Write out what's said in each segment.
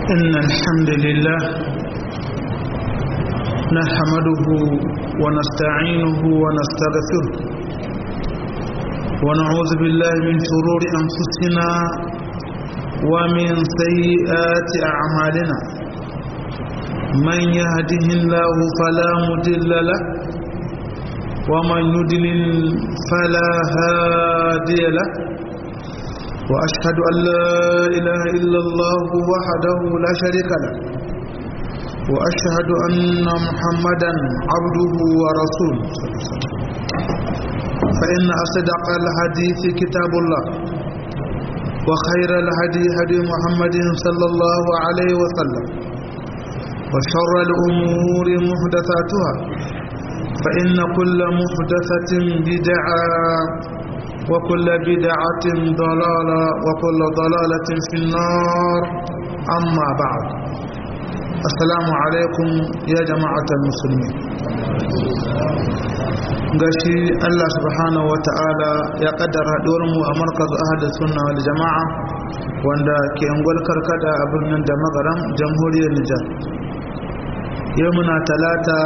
إن الحمد لله نحمده ونستعينه ونستغفره ونعوذ بالله من شرور أنفسنا ومن سيئات أعمالنا من يهده الله فلا مضل له ومن يضلل فلا هادي له وأشهد أن لا إله إلا الله وحده لا شريك له وأشهد أن محمدا عبده ورسوله فإن أصدق الحديث كتاب الله وخير الهدي هدي محمد صلى الله عليه وسلم وشر الأمور محدثاتها فإن كل محدثة بدعة وكل بدعة ضلالة وكل ضلالة في النار أما بعد السلام عليكم يا جماعة المسلمين gashi Allah subhanahu wa ta'ala ya kaddara mu a markazu ahadin sunna wal jama'a wanda ke angwal karkada a birnin da magaram jamhuriyar Nijar yau muna talata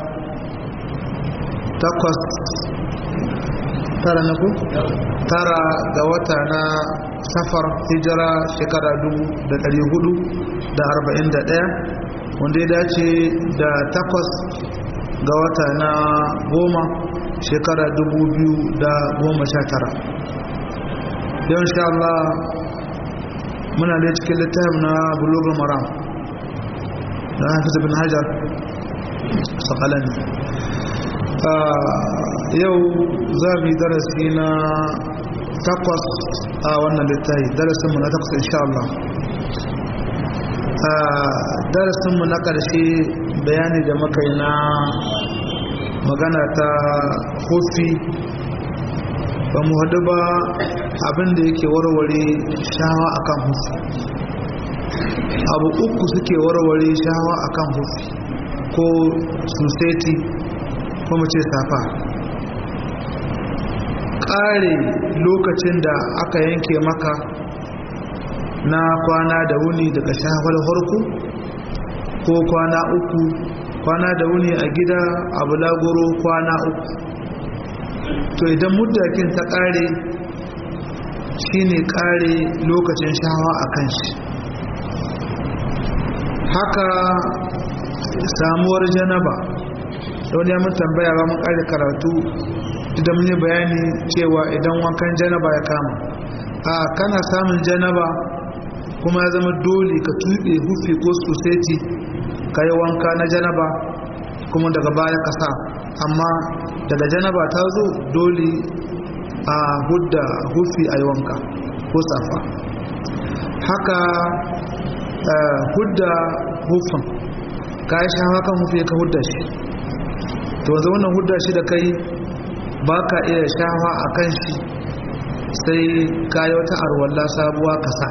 takwas tara na ku? tara ga wata na safar hijira shekara dubu da ɗari hudu da arba'in da ɗaya wanda ya dace da takwas ga wata na goma shekara dubu biyu da goma sha tara yau insha Allah muna da cikin littafin na bulugul maram da hafiz bin hajar sakalani yau za mu yi darasi na takwas a wannan littafi darasinmu na takwas insha Allah darasinmu na ƙarshe bayani da muka yi na magana ta hufi ba mu haɗu ba abinda yake warware shawa akan hufi abu uku suke warware shawa akan hufi ko suseti ko mace safa ƙare lokacin da aka yanke maka na kwana da wuni daga shafar harku ko kwana uku kwana da wuni a gida a bulagoro kwana uku to idan muddakin ta ƙare shine ƙare lokacin shawa a kan shi haka samuwar janaba wani ya mun tambaya ba mun ƙare karatu da mun yi bayani cewa idan wankan janaba ya kama a kana samun janaba kuma ya zama dole ka tuɓe hufi ko soseti ka yi wanka na janaba kuma daga baya ka sa amma daga janaba ta zo dole a hudda hufi a yi wanka ko safa haka hudda hufin ka yi shafa kan hufi ka hudda shi to wanzu wannan hudda shi da kai ba ka iya shafa a kan shi sai ka yi wata arwalla sabuwa ka sa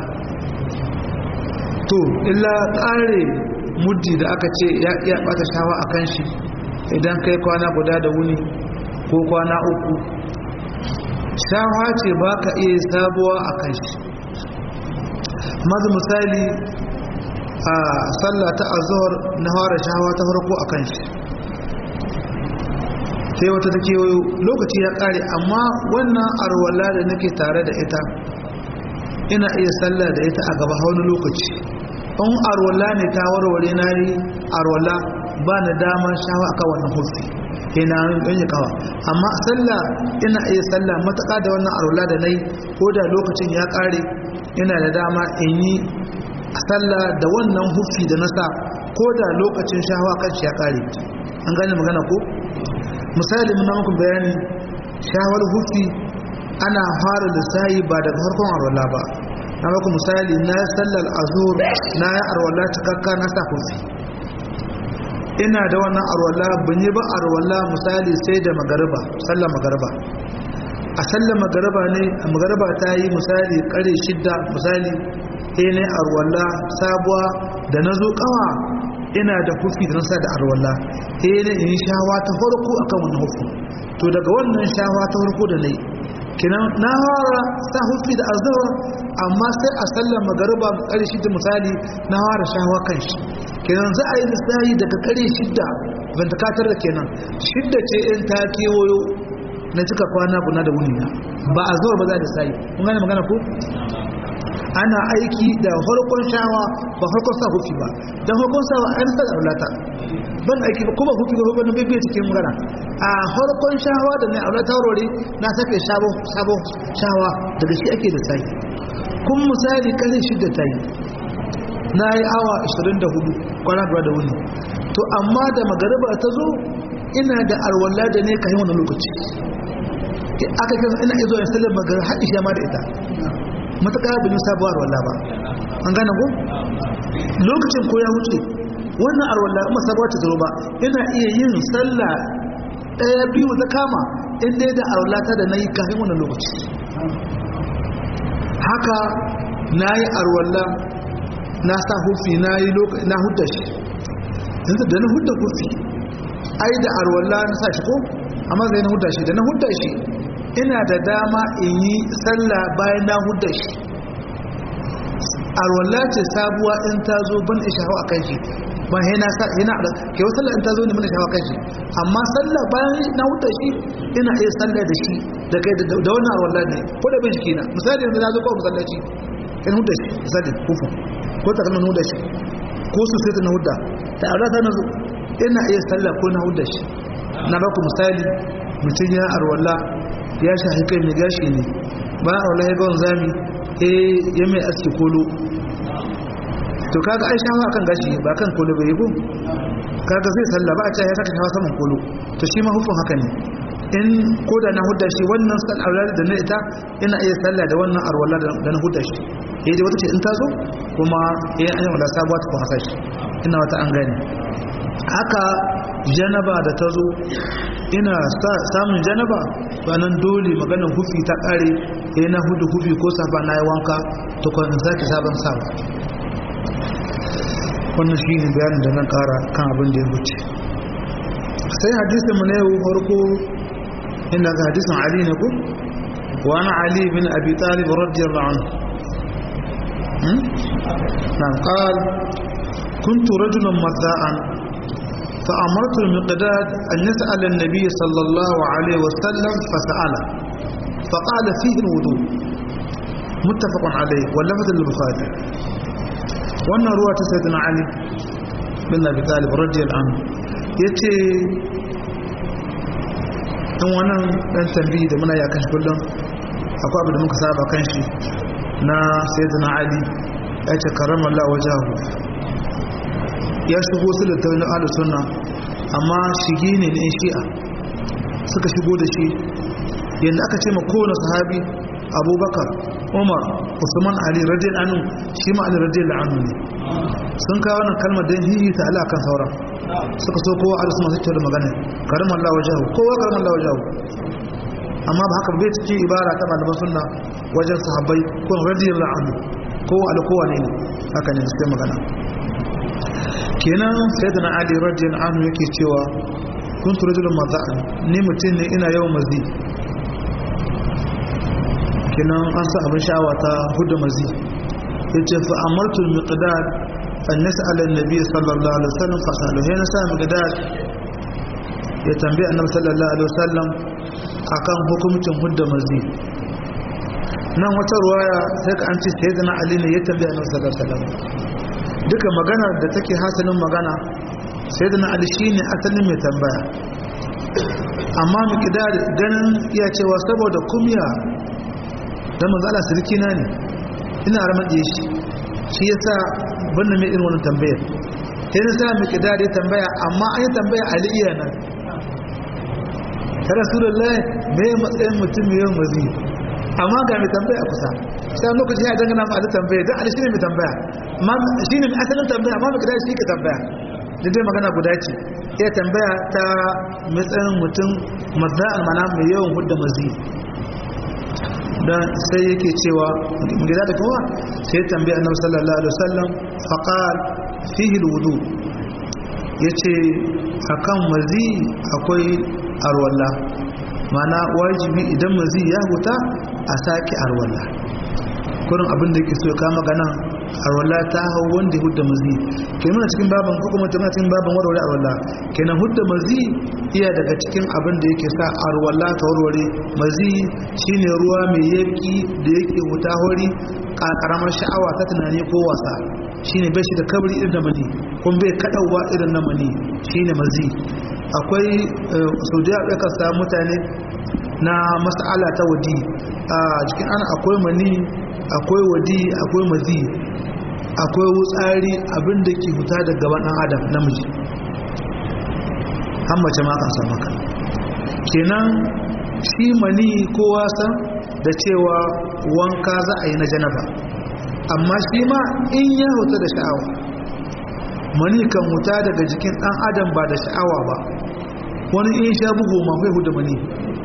to illa ƙare muddi da aka ce ya iya bata shawa a kan shi idan kai kwana guda da wuni ko kwana uku shawa ce ba ka iya sabuwa a kan shi mazu misali a sallah ta azuhar na fara shawa ta farko a kan shi sai wata ta kewayo lokaci ya kare amma wannan arwala da nake tare da ita ina iya sallah da ita a gaba wani lokaci in arwala ne ta warware na yi arwala ba na dama shawa aka wannan hufi ina yin yi kawa amma sallah ina iya sallah matuƙa da wannan arwala da na yi ko da lokacin ya ƙare ina da dama in yi sallah da wannan hufi da na sa ko da lokacin shawa kan shi ya ƙare an gane magana ko misali muna muku bayani shawar hufi ana fara lissayi ba daga farkon arwala ba na maku misali na sallar azur na ya arwala cikakka na sa hufi ina da wannan arwala ban yi ba arwala misali sai da magariba sallar magariba a sallar magariba ne a magariba ta yi misali kare shidda misali sai ne arwala sabuwa da na zo kawa ina da hufi da nasa da arwala sai ne in shawa ta farko akan wannan hufi to daga wannan shawa ta farko da nayi kenan na fara sa hufi da azhar amma sai a sallar magariba kare shidda misali na fara shawa kan shi kenan za a yi lissahi daga kare shidda ban ta katar da kenan shidda ce in ta kewayo na cika kwana guna da wuni na ba a zuwa ba za da sai kun gane magana ko ana aiki da farkon shawa ba farkon sa hufi ba dan farkon sa an sa aulata ban aiki ba kuma hufi ba ban bai bai cikin magana a farkon shawa da ne aulata rori na sake shabo sabo shawa daga shi ake da sai kun misali kare shidda ta yi na yi awa 24 kwana da wuni to amma da magariba ta zo ina da alwala da ne ka yi wani lokaci aka kasa ina izo ya sallar magar haɗi shi ma da ita matuƙa bin yi sabuwar alwala ba an gane ku lokacin ko ya wuce wannan alwala kuma sabuwar ta zaro ba ina iya yin sallah ɗaya biyu ta kama inda da alwala ta da na yi kafin wannan lokaci haka na yi alwala na sa hufi na hudda shi yanzu da na hudda hufi ai da alwala na sa shi ko amma zai na hudda shi da na hudda shi ina da dama in yi sallah bayan na hudda shi alwala ce sabuwa in ta zo ban isha hawa kan shi ba yana yana ke wasu sallah in ta zo ne mun shawa kan shi amma sallah bayan na hudda shi ina iya sallah da shi da kai da wannan alwala ne ko da bin jiki na misali yanzu na zo ko masallaci in hudda shi misali kufu ko ta kalmar hudda shi ko su sai na hudda ta alwala ta na zo ina iya sallah ko na hudda shi na baku misali mutum ya arwala ya shahi kai mai gashi ne ba a wala ya gawon zami eh ya mai aski kolo to kaga ai shafa kan gashi ba kan kolo bai yi ko kaga zai salla ba a ce ya saka shafa saman kolo to shi ma hukun haka ne in ko da na hudda shi wannan sal aulad da na ita ina iya salla da wannan arwala da na hudda shi eh dai wata ce in ta zo kuma eh an yi wala sabuwa ta ko hasa shi ina wata an gane haka janaba da ta zo ina samun janaba nan dole maganin hufi ta kare ya na hudu hufi ko safa na yi wanka ta kwanin zaki sabon sawa wannan shi ne bayanin da nan kara kan abin da ya wuce sai hadisin mu na yau farko inda ga hadisin ali ne ku wani ali bin abi talib radiyallahu anhu na qal كنت رجلا مذاء فأمرت المقداد أن يسأل النبي صلى الله عليه وسلم فسأله فقال فيه الوضوء متفق عليه واللفظ للبخاري wannan ruwa ta sayyidina ali bin abi talib radiyallahu anhu yace dan wannan dan tambayi da muna ya kan kullum akwai abu da muka saba kan shi na sayyidina ali yace karramallahu wajahu ya shigo su da taunin ahlus sunna amma shigi ne na shi'a suka shigo da shi yanda aka ce ma kowane sahabi abubakar umar usman ali radiyal anhu shi ma ali radiyal anhu ne sun kawo wannan kalmar don hihi ta ala kan sauran suka so kowa ahlus sunna su da magana karim Allah wajahu kowa karim Allah wajahu amma ba haka bai cikin ibara ta malaman sunna wajen sahabbai ko radiyal anhu kowa alkowa ne haka ne sai magana kenan sayyidina ali radiyallahu anhu yake cewa kuntu rajulun maza'an ni mutum ne ina yawan mazi kenan an sa abin sha'awa ta hudu mazi yace fa amartu al-miqdad an nas'ala an-nabiy sallallahu alaihi wasallam fa salu he na sa miqdad ya tambaye annabi sallallahu alaihi wasallam akan hukuncin hudu mazi nan wata ruwaya sai ka an ce sayyidina ali ne ya tambaye annabi sallallahu alaihi wasallam duka maganar da take hasalin magana sai da na alishi ne asalin mai tambaya amma mikidar ganin iya cewa saboda kumya don mazala sirki na ne ina ramaɗe shi shi ya sa banna mai irin wani tambayar sai na sa mikidar ya tambaya amma an yi tambaya aliyu nan ta rasulullah mai matsayin mutum yawan mazi amma ga mai tambaya a kusa sai lokaci ya dangana ma da tambaya don alishi ne mai tambaya shi ne asalin tambaya amma mai shi ke tambaya da dai magana guda ce ya tambaya ta matsayin mutum mazda'an mana mai yawan hudda mazi don sai yake cewa gida da kowa sai tambaya annabi sallallahu alaihi wasallam faqal fihi alwudu yace akan mazi akwai arwalla mana wajibi idan mazi ya huta a sake arwalla kurin abin da ke so ya kama ganan arwalla ta hau wanda hudda mazi ke muna cikin baban ko kuma tana cikin baban warware arwalla kenan hudda mazi iya daga cikin abin da yake sa arwalla ta warware mazi shine ruwa mai yaki da yake huta hori karamar sha'awa ta tunani ko wasa shine bai shi da kabri irin da mani kuma bai kadawa irin na mani shine mazi akwai saudiya ya kasa mutane na mas'ala ta wadi a jikin ana akwai mani akwai wadi akwai mazi akwai wutsari abin da ke huta da gaban ɗan adam namiji an mace ma kan samu ka kenan shi mani ko wasan da cewa wanka za a yi na janaba amma shi ma in ya huta da sha'awa mani kan huta daga jikin ɗan adam ba da sha'awa ba wani in sha bugu ma kai huda mani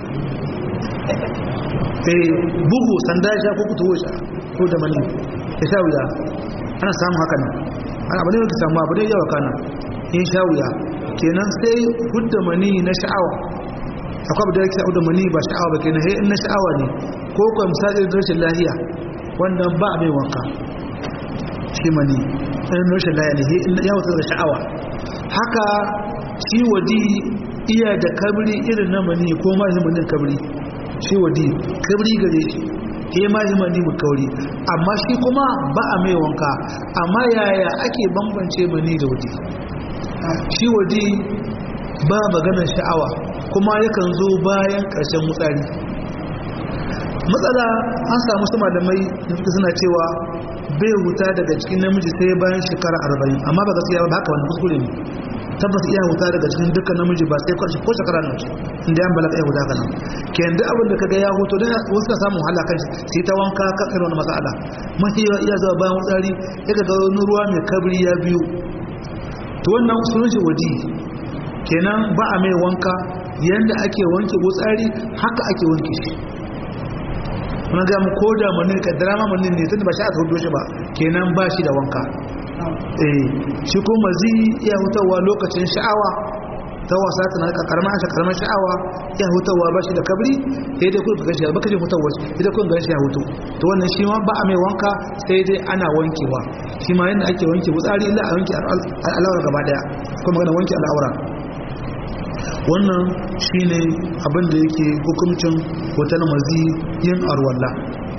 eh bugu sanda ya sha ko kutuwo sha ko da mani ya sha wuya ana samun haka nan ana abu ne da samu abu ne yawa kana in sha wuya kenan sai hudda mani na sha'awa akwai abu da yake hudda mani ba sha'awa ba kenan sai in na sha'awa ne ko ko misali da rashin lahiya wannan ba mai wanka shi mani in rashin lahiya ne in ya wuce da sha'awa haka shi wadi iya da kabri irin na mani ko ma himanin kabri shi wadi kabri gare shi ke ma himani mu kauri amma shi kuma ba a mai wanka amma yaya ake bambance mani da wadi shi wadi ba maganar sha'awa kuma yakan zo bayan ƙarshen mutsari matsala an samu su malamai da suna cewa bai huta daga cikin namiji sai bayan shekara arba'in amma ba gaskiya ba haka wani kuskure ne tabbas iya huta daga cikin dukkan namiji ba sai kwarshe ko shekara na inda yan balaga ya huta kana ke yanzu abin da kaga ya hutu da wasu ka samu wahala kan sai ta wanka kan irin wani masala mafi iya zuwa bayan wutsari ya ga wani ruwa mai kabri ya biyu to wannan sunan shi wadi kenan ba a mai wanka yanda ake wanke wutsari haka ake wanke shi wani ga mu koda manin ka drama manin ne tunda ba shi aka hudo shi ba kenan ba shi da wanka eh shi kuma zi iya hutawa lokacin sha'awa ta wasa tana ka karma shi karma sha'awa ya hutawa ba shi da kabri sai dai kun ga shi ba kaje hutawa sai dai kun ga shi ya hutu to wannan shi ma ba a mai wanka sai dai ana wankewa shi ma yanda ake wanke wutsari illa a wanke al'aura gaba daya kuma magana wanke al'aura wannan shine abin da yake hukuncin hotel mazi yin arwalla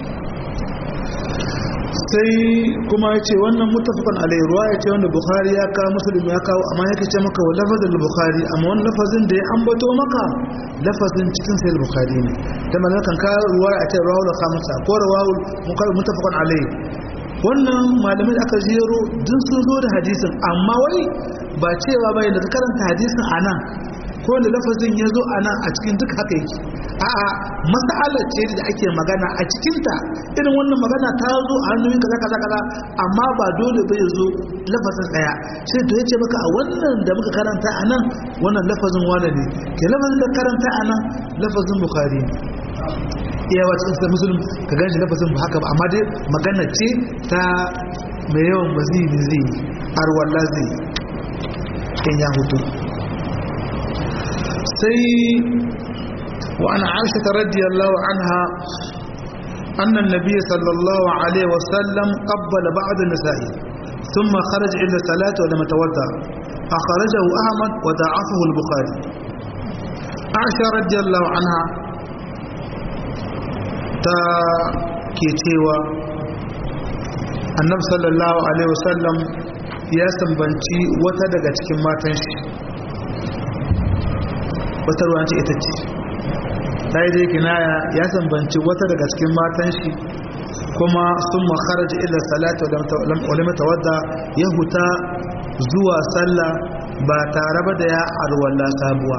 sai kuma ya ce wannan mutafakan alai ruwa ya ce wanda bukhari ya kawo musulun ya kawo amma yake ce maka wa lafazin bukhari amma wani lafazin da ya ambato maka lafazin cikin sayar bukhari ne da malakan kawo ruwa a ce rawul khamsa ko rawul mutafakan alai wannan malamai da aka jero duk sun zo da hadisin amma wai ba cewa bai da karanta hadisin a nan ko da lafazin ya zo a nan a cikin duk haka yake a'a mas'alar ce da ake magana a cikinta irin wannan magana ta zo a hannun kaza kaza kaza amma ba dole bai zo lafazin daya sai to yace maka a wannan da muka karanta a nan wannan lafazin wane ne ke lafazin da karanta a nan lafazin bukhari ne iya wata cikin musulun ka ganshi lafazin ba haka ba amma dai magana ce ta mai yawan mazini zai arwallah zai in ya hutu sai وعن عائشة رضي الله عنها أن النبي صلى الله عليه وسلم قبل بعض النساء ثم خرج إلى الصلاة ولم يتوضأ أخرجه أحمد وضعفه البخاري عائشة رضي الله عنها تا كيتيوا النبي صلى الله عليه وسلم ya sambanci wata daga cikin matan shi wata ruwan ce ita ce dai dai kinaya ya sambanci wata daga cikin matan shi kuma sun makaraji ila salatu wale matawadda ya huta zuwa sallah ba tare ba da ya arwalla sabuwa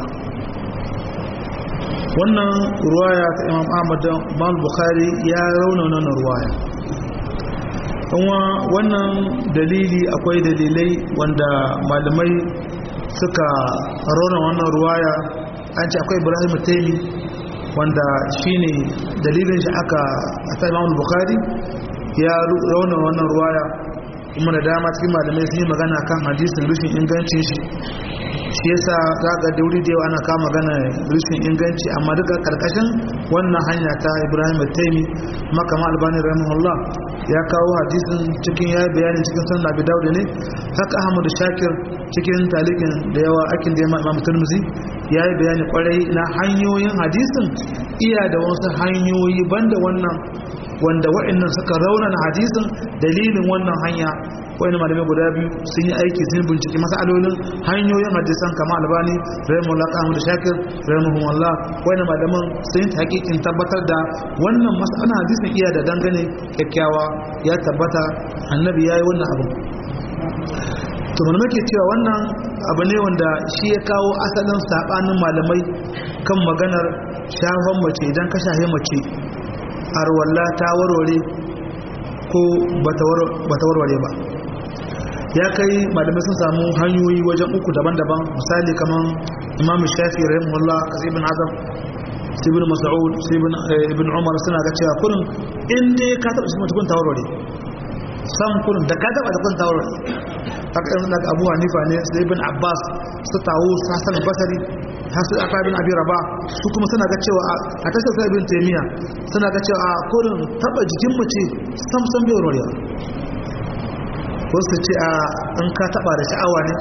wannan ruwaya ta imam ahmad imam bukhari ya rauna wannan ruwaya kuma wannan dalili akwai dalilai wanda malamai suka rauna wannan ruwaya an ce akwai ibrahim taimi wanda shine dalilin shi aka a imam bukhari ya rauna wannan ruwaya kuma da dama cikin malamai sun yi magana kan hadisin rushin ingancin shi shi yasa za ga dauri da yawa ana kama gana rishin inganci amma duka karkashin wannan hanya ta ibrahim taimi makama albani rahimahullah ya kawo hadisin cikin ya bayani cikin sunan abi dawud ne haka ahmadu shakir cikin talikin da yawa akin da imam turmuzi ya yi bayani kwarai na hanyoyin hadisin iya da wasu hanyoyi banda wannan wanda wa'annan suka raunana hadisin dalilin wannan hanya wani malamai guda biyu sun yi aiki sun bincike masalolin hanyoyin hadisan kama albani rahimahullah ahmad shakir rahimahullah wani malaman sun yi hakikin tabbatar da wannan mas'alan hadisin iya da dangane kyakkyawa ya tabbata annabi ya yi wannan abu to malamai ke cewa wannan abu ne wanda shi ya kawo asalin sabanin malamai kan maganar shafan mace idan ka shahe mace arwalla ta warware ko bata warware ba ya kai malamai sun samu hanyoyi wajen uku daban-daban misali kamar imam shafi rahimahullah ibn azam ibn mas'ud ibn umar suna ga cewa kurin in dai ka taba shi mutukun tawarware san kurin da ka taba da kun tawarware haka yanzu daga abu hanifa ne su ibn abbas su tawo su hasan basari hasu aka bin abi raba su kuma suna ga cewa a tashar sa ibn taymiya suna ga cewa a kurin taba jikin mace sam sam bai warware wasu ce a in ka taba da sha'awa ne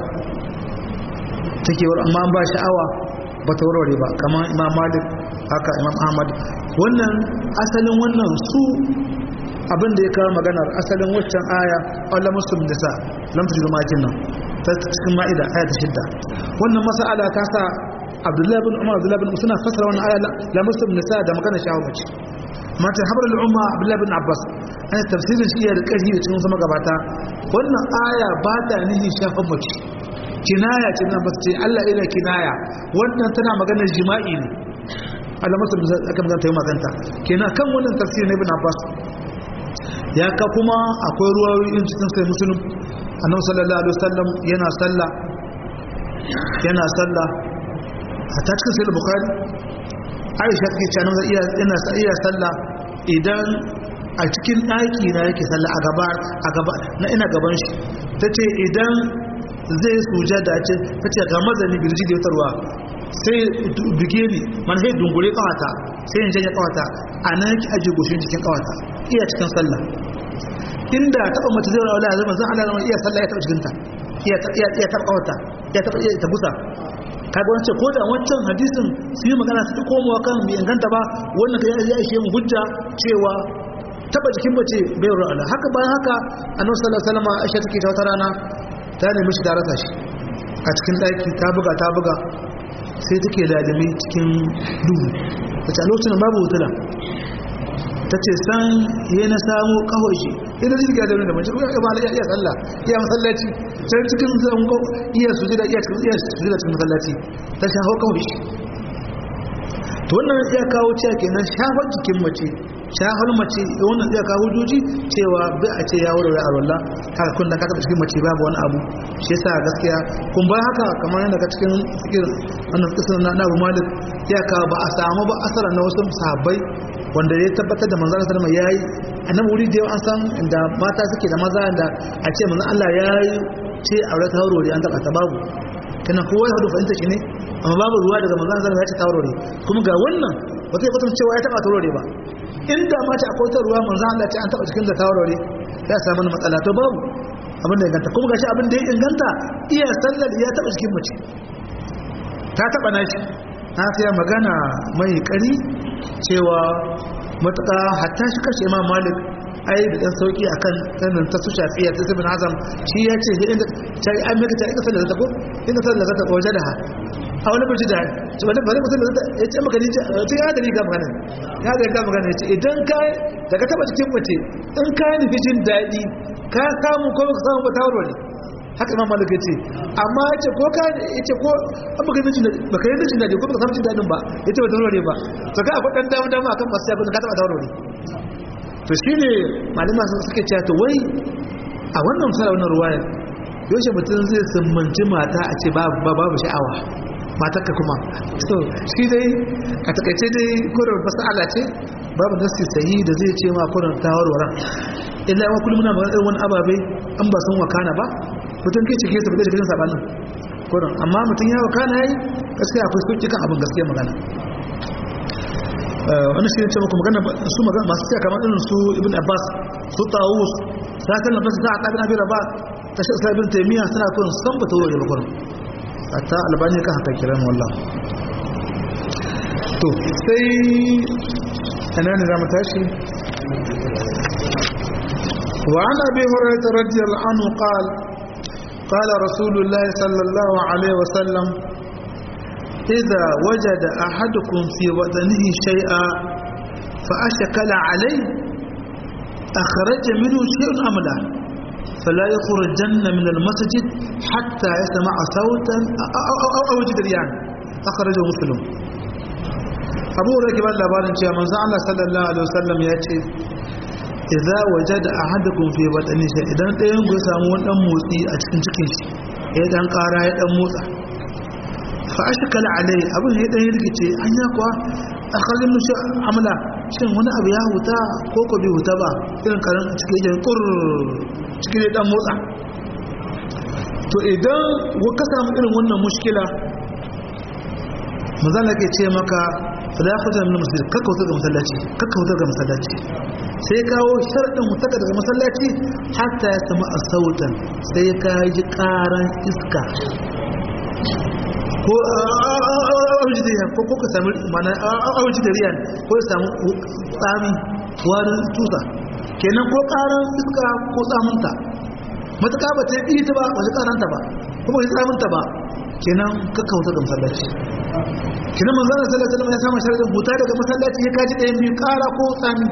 take war amma ba sha'awa ba ta warware ba kamar imam malik haka imam ahmad wannan asalin wannan su abin da ya kawo maganar asalin waccan aya Allah muslim da sa lam tujidu makin nan ta cikin ma'ida aya ta shidda wannan mas'ala ta sa Abdullahi bin Umar Abdullahi bin suna fasara wannan aya la muslim nisa da magana sha'awa mace mata habar al'umma Abdullahi bin Abbas ana tafsirin shi ya da ƙarfi da cikin sama gabata wannan aya ba ta nihi shafan mace kinaya ce na basu ce Allah ina kinaya wannan tana maganar jima'i ne Allah masu aka magana ta yi maganta kenan kan wannan tafsir na ibn Abbas ya ka kuma akwai ruwayoyin cikin sai musulun annabi sallallahu alaihi wasallam yana sallah yana sallah hatta cikin sai bukhari Aisha take cewa nan iya yana iya sallah idan a cikin ɗaki na yake sallah a gaba a gaba na ina gaban shi tace idan zai sujada ce tace ga mazani girji da yutarwa sai bige ni man sai dungure kawata sai in janye kawata a nan yake aje goshin jikin kawata iya cikin sallah inda taba mace zai rawala zama zan Allah iya sallah ya taba cikin ta iya iya iya taba kawata ya taba iya tabusa kaga wancan ko da wancan hadisin su yi magana su komowa kan bai inganta ba wannan kai ya ishe mu hujja cewa taba jikin mace bai rawala haka bayan haka annabi sallallahu alaihi wasallam Aisha take ta wata rana ta nemi shi da rasa shi a cikin daki ta buga ta buga sai take ladami cikin duhu ta ce lokacin babu hutula ta ce san yi na samu kahoshi ina ji ga da mace kuma ba iya iya sallah iya masallaci sai cikin zango iya suje da iya cikin iya suje da cikin masallaci ta shafa kahoshi to wannan ya kawo cewa kenan shafar jikin mace shafar mace wannan ya kawo hujjoji cewa bai a ce ya wurare a wallah haka kun da ka taba cikin mace babu wani abu shi yasa gaskiya kun ba haka kamar yadda ka cikin fikir wannan kisan na Abu Malik ya kawo ba a samu ba asara na wasu sahabbai wanda ya tabbatar da manzon sallama yayi annabi wuri da an san inda mata suke da maza da a ce manzon Allah yayi ce aure ta haurori an taba ta babu kana kowa ya hadu fahimta shi ne amma babu ruwa daga manzon sallama ya ce ta haurori kuma ga wannan ba zai kwatanta cewa ya taba ta haurori ba inda ma ta akwai ta ruwa manzon Allah ce an taba cikin da ta haurori ya samu matsala to babu abin da inganta kuma gashi abin da ya inganta iya sallar ya taba cikin mace ta taba nashi na sai magana mai kari cewa matuƙa hatta shi kashe imam malik ai da dan sauki akan sanin ta su shafiya ta ibn azam shi ya ce inda ta yi amurka ta ika sallar ta ko inda sallar ta waje da ha a wani bace da to wani bari mutum da ya ce maka ni ce ya da riga magana ya da riga magana ya ce idan ka daga taba cikin mace in ka nufi jin daɗi ka samu ko ka samu ba tawarware haka imam malik yace amma yace ko ka yace ko an baka yi baka yi jin dadi ko baka samu jin dadin ba yace ba tawarware ba to ka akwai dan dama dama akan masu yakin ka taba tawarware to shine malama sun suke cewa to wai a wannan misali wannan ruwaya yaushe mutum zai summanci mata a ce babu sha'awa matarka kuma so shi dai a takaice dai kurar masala ce babu nasi sahi da zai ce ma kurar tawarwaran illa yawan kullum muna magana irin wani ababe an ba sun wakana ba mutum kai cike su fita cikin sabanin kurin amma mutum ya waka na yi gaskiya akwai sauki kan abin gaskiya magana wani shi ne ce muku magana su magana masu tsaya kamar irin su ibn abbas su tawus sa kan nafasa ta aqabin abi rabah ta shi islam ibn taymiya suna kun san ba tawore ba kurin hatta albani kan haka kiran wallah to sai ana ne zamu tashi وعن أبي هريرة رضي الله عنه قال قال رسول الله صلى الله عليه وسلم إذا وجد أحدكم في وطنه شيئا فأشكل عليه أخرج منه شيء أم لا فلا يخرجن من المسجد حتى يسمع صوتا أو, أو, أو, أو يجد ريان أخرجه مسلم أبو ركب الله بارن شيئا من الله صلى الله عليه وسلم يأتي idza wajada ahadukum fi batni shay idan ɗayan ku samu wani dan motsi a cikin cikin shi ya dan ƙara ya dan motsa fa ashkala alai abin ya dan rikice an ya kuwa akhalin shi amala shin wani abu ya huta ko ko bai huta ba irin karan cikin jan kur cikin dan motsa to idan ka samu irin wannan mushkila manzon ke ce maka fala yakhruja min masjid kakka wuta ga masallaci kakka wuta ga masallaci sai kawo sharadin wuta daga masallaci hatta ya sama sautan sai ka ji karan iska ko aujidariyan ko ko ka sami mana aujidariyan ko ya samu tsami warin tusa kenan ko karan iska ko tsamunta matuƙa ba ta yi ta ba ba ta karanta ba kuma ba ta tsamunta ba kenan kakka wuta ga masallaci kina manzo Allah sallallahu alaihi wasallam ya samu sharadin huta daga masallaci ya kaji ɗayan biyu ƙara ko tsami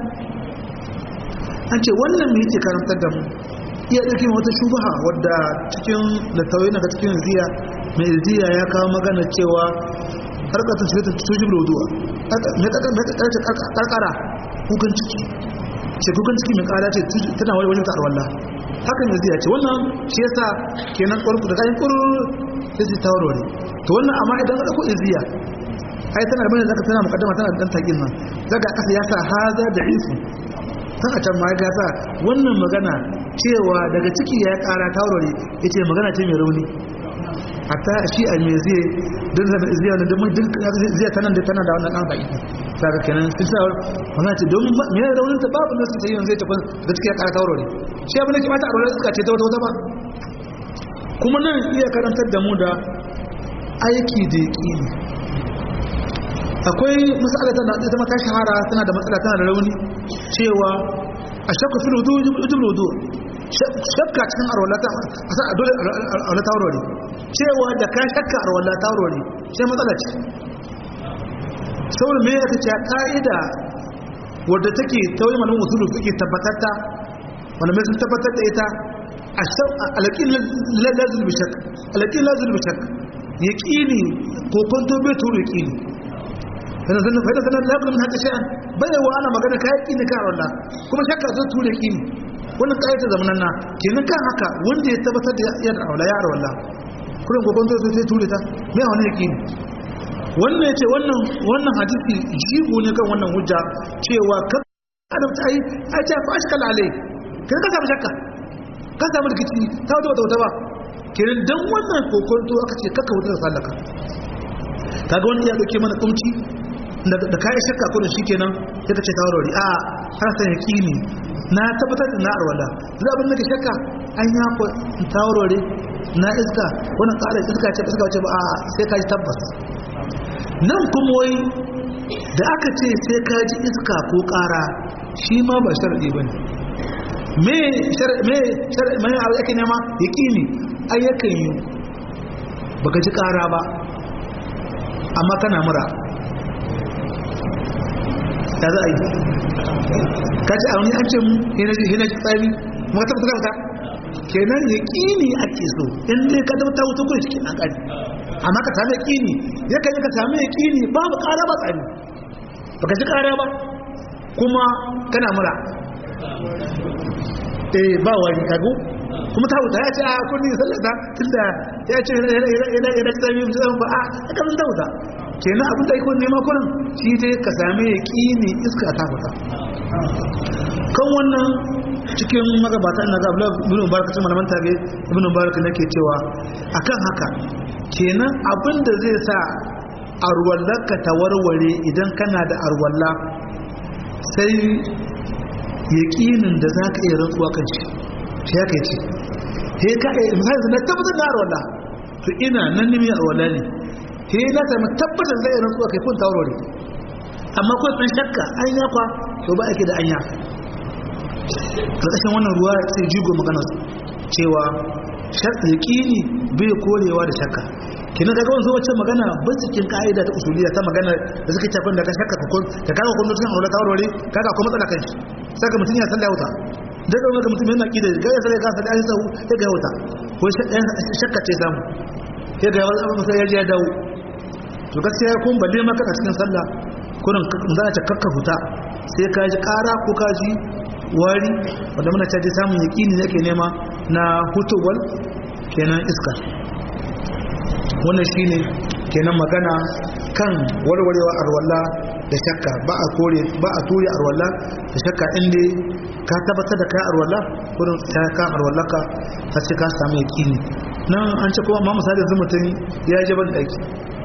an ce wannan me yake karantar da mu iya ɗauke wata shubaha wadda cikin littattafai na cikin ziya mai ziya ya kawo magana cewa harkatun su ta tuji bloduwa mai karkara kukan ciki ce kukan ciki mai kara ce tana wani wajen ta'ar wallah hakan mai ziya ce wannan shi yasa kenan ƙwarku da kayan ƙwarku sai su ta warware to wannan amma idan ka ɗauko iziya ai tana da bane zaka tana mukaddama tana da dan takin nan daga kasa ya sa haza da isu kan a can ma ya sa wannan magana cewa daga ciki ya kara taurari yace magana ce mai rauni hatta shi a me zai don da ziya da mun duk ziya tana da tana da wannan dan baki saka kenan sun sa magana ce don me raunin ta babu nasu sai yanzu ta da ciki ya kara taurari shi abin da ke mata a rauni suka ce ta wata wata ba kuma nan iya karantar da mu da aiki da yaƙini akwai matsala tana ita mata shahara tana da matsala tana da rauni cewa a shakka fil wudu ujub wudu shakka cikin arwalata a sa dole arwalata warware cewa da ka shakka arwalata warware sai matsala ce saboda me yake cewa ka'ida wadda take tauye malamin usulu suke tabbatatta wanda mai sun tabbatar da ita alaƙin lazul bishak alaƙin lazul bishak yaƙini ko kwanto bai turu yaƙini yana zanen fa'ida sanar da yaƙunan haka sha'an bai wa ana magana ka yaƙini ka walla kuma shakka zai turu yaƙini wannan ƙayyata zamanan na kenan kan haka wanda ya tabbatar da yadda aula ya walla kurin ko kwanto sai turu ta mai wani yaƙini wannan ya ce wannan hadisi jigo ne kan wannan hujja cewa kan adam ta yi a ce fa ashkal alai kan ka samu shakka ka samu rikici ta wata wata wata ba kenan dan wannan kokonto aka ce kaka wutar sallaka kaga wani ya dauke mana kumci da kayan shakka ko da shi kenan sai ka ce ta warware a har sai yaqini na tabbatar da na arwala zai abin da ke shakka an ya ko ta warware na iska wannan ƙara iska ce iska ce ba a sai ka ji tabbas nan kuma wai da aka ce sai ka ji iska ko ƙara shi ma ba sharadi bane me me abu yake nema yaƙini ayyakan yi baka ji ƙara ba amma kana mura da za a yi ka ci auni an ce mu hina ji tsari ma ta fitar ka kenan yaƙini ake so in dai ka zama ta wuta kuma cikin an ƙari amma ka sami yaƙini yakan yi ka sami yaƙini babu ƙara ba tsari baka ji ƙara ba kuma kana mura eh ba wani kago kuma ta wuta ya ce a kunni sallata tunda ya ce yana yana tsami mutum ba a aka mun ta wuta kenan abin da iko nema kurin shi dai ka same ya kini iska ta fita kan wannan cikin magabata ina ga ibn mubarak cikin malaman tabi ibn mubarak nake cewa akan haka kenan abin da zai sa arwallarka ta warware idan kana da arwalla sai yaƙinin da za ka iya rantsuwa kan shi shi ya kai ce he ka iya misali na tabbatar da arwalla to ina nan nemi arwalla ne he na sami tabbatar da iya rantsuwa kai kun ta warware amma kawai ɗan shakka an yakwa to ba ake da anya ƙarƙashin wannan ruwa sai jigo magana cewa yaƙini bai korewa da shakka kina daga wanzu wacce magana ba cikin ka'ida ta usuliya ta magana da suka tafin da ka shakka ka kun da kaga kun cikin aure ta aure kaga akwai matsala kan shi saka mutum ya salla wuta daga wanda mutum yana kida ga ya salla ka salla ai sau ya ga wuta ko shakka ce samu ya ga wani abu sai ya je ya dawo to gaskiya kun balle maka a cikin sallah kurin za ta kakka huta sai ka ji kara ko ka ji wari wanda muna caji samun yaƙini da ke nema na hutowar kenan iska wannan shi ne kenan magana kan warwarewa arwalla da shakka ba a kore ba a ture arwalla da shakka inda ka tabbatar da kai arwalla wurin ta ka arwalla ka ta ce ka samu yaƙini nan an ce kuma ma misali yanzu mutum ya je ban ɗaki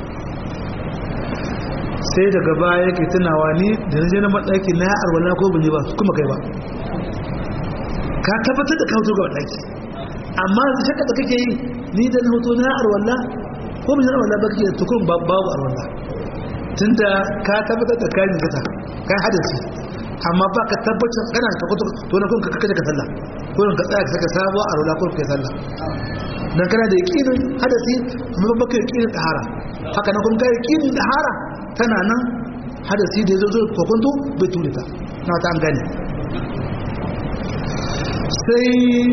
sai daga baya yake tunawa ni da na je na maɗaki na ya arwalla ko bin ba kuma kai ba ka tabbatar da kawo ga ɗaki amma da shakka da kake yi ni da na hoto na ya arwalla ko bin arwalla ba kake tukun babu arwalla tunda ka tabbatar da kayan gata kai hadasi amma ba ka tabbatar kana ka fito to na kun ka kaje ka sallah ko ka tsaya ka saka sabuwa arwalla ko kai sallah dan kana da yaqinin hadasi amma ba ka yaqinin tahara haka na kun kai yaqinin tahara tana nan hadasi da yazo ko kuntu bai ture ta na ta an gane sai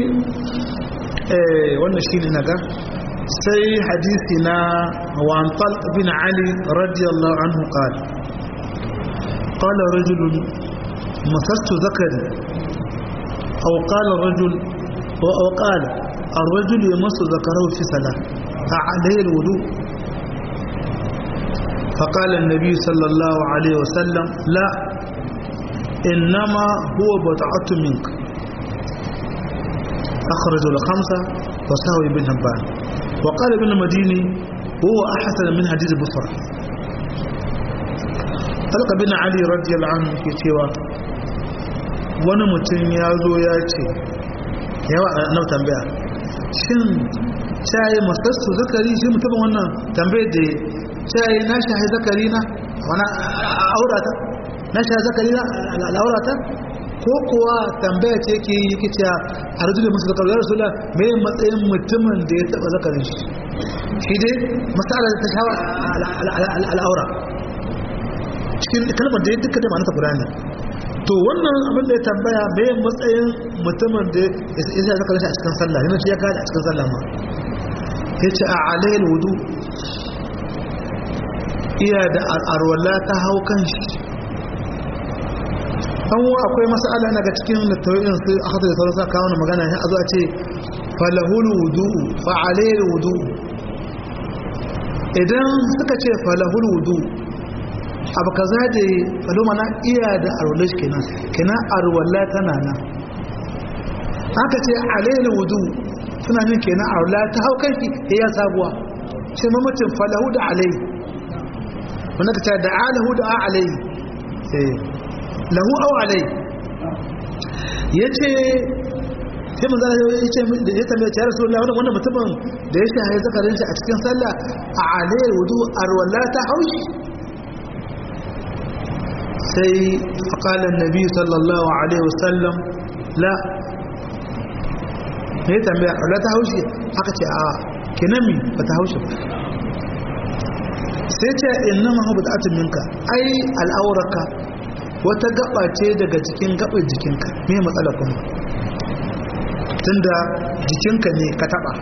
eh wannan shine naga sai hadisi na wan talq bin ali radiyallahu anhu qala qala rajul masastu zakari aw qala rajul aw qala الرجل يمس ذكره في صلاة عليه الوضوء فقال النبي صلى الله عليه وسلم لا إنما هو بضعة منك أخرج الخمسة وسهوي بن هبان وقال ابن المديني هو أحسن من حديث بصرة طلق بن علي رضي الله عنه في cewa wani mutum ya zo ya ce yawa na tambaya shin caye masassu zakari shi mutumin wannan tambayar da caye na shahi zakari na wani aurata na shahi zakari na al'aurata ko kuwa tambaya ce ke yi yake cewa a rajulu masu zakar ya rasu me matsayin mutumin da ya taba zakarin shi shi dai matsala ta shawa al'aura cikin kalmar da ya duka da ma'anata guda ne to wannan abin da ya tambaya me matsayin mutumin da ya sa zakarin shi a cikin sallah yana shi ya kada a cikin sallah ma ya ce a alayil wudu iya da arwala ta hau kan shi an akwai masala na ga cikin littattafin su aka da sauran sa kawo magana ya zo a ce falahul wudu fa alayhi wudu idan suka ce falahul wudu abu kaza da falo mana iya da arwala shi kenan kenan arwala tana nan aka ce alayhi wudu suna nin kenan arwala ta hau kanki ya sabuwa ce mamacin falahu da alayhi wanda ka ce da alahu da alayhi eh lahu aw alai yace sai manzo Allah yace da ya tambaye ya Rasulullah wannan wannan mutumin da ya shahe zakarin shi a cikin sallah a alai wudu arwala ta haushi sai faqala annabi sallallahu alaihi wasallam la ne tambaya arwala ta haushi aka ce a kinami ba ta haushi sai ce innama hu bid'atun minka ai al'auraka wata gaba ce daga cikin gabar jikinka me matsala kuma tunda jikinka ne ka taba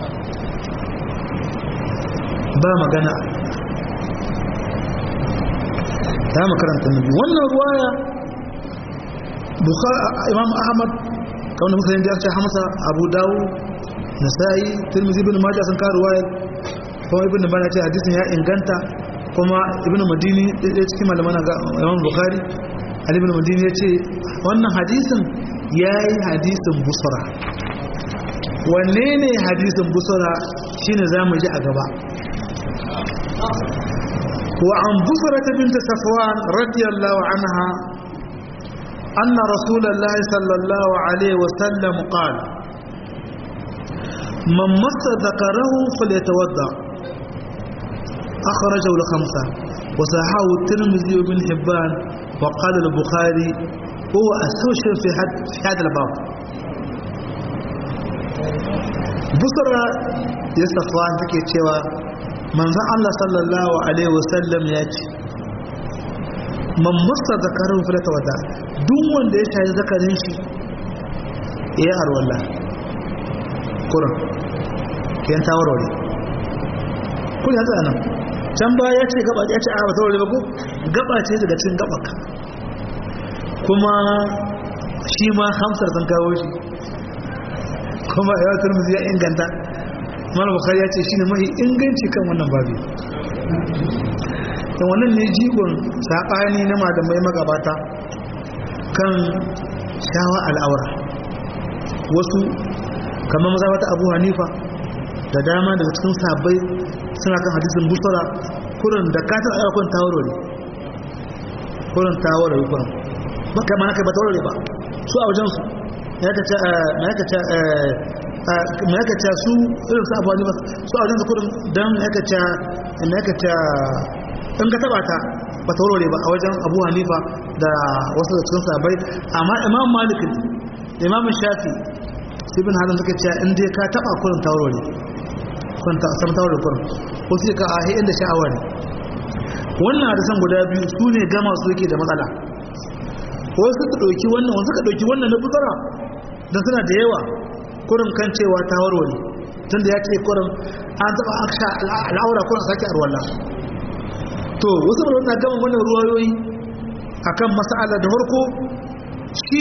ba magana ta makaranta nabi wannan ruwaya imam ahmad kawai da musulun da ya ce hamsa abu dawo nasa'i tirmizi bin majah sun kawo ruwaya kuma ibn bana ce hadisin ya inganta kuma ibn madini ɗaya cikin malaman ga imam bukhari ali ibn madini ya ce wannan hadisin yayi hadisin busra wanne ne hadisin busra shine zamu ji a gaba وعن بصرة بنت صفوان رضي الله عنها أن رسول الله صلى الله عليه وسلم قال من مس ذكره فليتوضا أخرجه الخمسة وصححه الترمذي وابن حبان وقال البخاري هو أسوشر في, حد في هذا الباب بصرة يستفوان تكي تشوى من ذا الله صلى الله عليه وسلم يأتي man masa zakarin filata wata duk wanda ya shayi zakarin shi ya arwallah kuran kiyan tawarware kun ya tsana can ba ya ce gaba ya ce a wata ware ba ko gaba ce daga cin gabaka kuma shi ma hamsar sun kawo shi kuma ya turmuzi ya inganta mara bukari ya ce shi ne mahi inganci kan wannan babi da wannan ne jigon saɓani na malamai magabata kan shawa al'aura wasu kamar mazabata abu hanifa da dama daga cikin sabai suna kan hadisin busara kurin da katon ayyakon tawarori kurin tawarori kurin ba kama na kai ba tawarori ba su a wajensu mai aka ca su irin su abu hanifa su a wajensu kurin don mai aka ca in ka taba ta ba ta warware ba a wajen abu hanifa da wasu da cikin sabai amma imam malik imam shafi ibn hazan suka ce in dai ka taba kurin ta warware kurin ta san ta warware kurin ko sai ka ahi inda sha'awa ne wannan hadisan guda biyu su ne gama su yake da matsala wasu suka dauki wannan wasu suka dauki wannan na bukara dan suna da yawa kurin kan cewa ta warware tunda ya ce kurin an taba aksha al'aura kurin sake arwallah to wasu ba na gama wannan ruwayoyi akan mas'ala da farko shi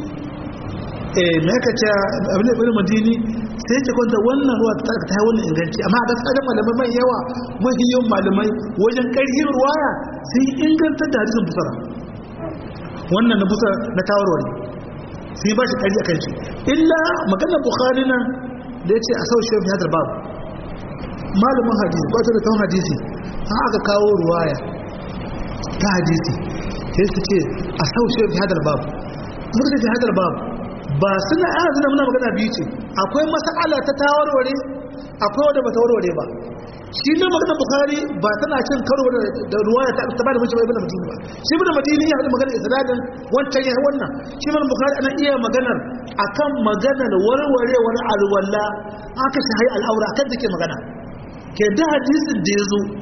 eh me yake ce abin da ibn madini sai yake kwanta wannan ruwa ta ta wannan inganci amma a gaskiya malamai mai yawa mahiyan malamai wajen karhin ruwaya sai inganta da hadisin busara wannan na busara na tawarwari sai ba shi kari akan shi illa maganar bukhari nan da yace a sau shehu hadar babu malamin hadisi ba ta da tawon hadisi an aka kawo ruwaya ta hadisi sai su ce a saushe fi hadar babu muka ce fi hadar babu ba suna ana zina muna magana biyu ce akwai mas'ala ta tawarware akwai wadda ba ta warware ba shi ne magana bukari ba tana cin karo da ruwaya ta ba da mace bai bada madini ba shi bada madini ya haɗu magana isnadin wancan ya wannan shi mana bukari ana iya maganar akan maganar warwarewar alwala aka shi al'aura akan da ke magana ke da hadisin da ya zo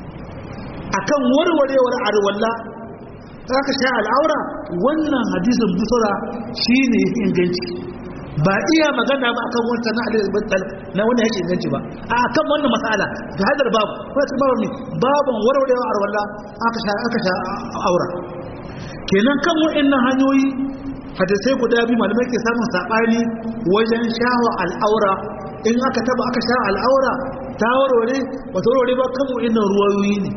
akan warwarewar arwalla aka sha al'aura wannan hadisin busura shine inganci ba iya magana ba akan wancan na alil battal na wannan yake inganci ba a akan wannan mas'ala da hadar babu ko ta babu ne babun warwarewar arwalla aka sha aka sha aura kenan kan wa'annan hanyoyi hadisai guda biyu malamai ke samun sabani wajen shawa al'aura in aka taba aka sha al'aura ta warware ba ta warware ba kan wa'annan ruwayoyi ne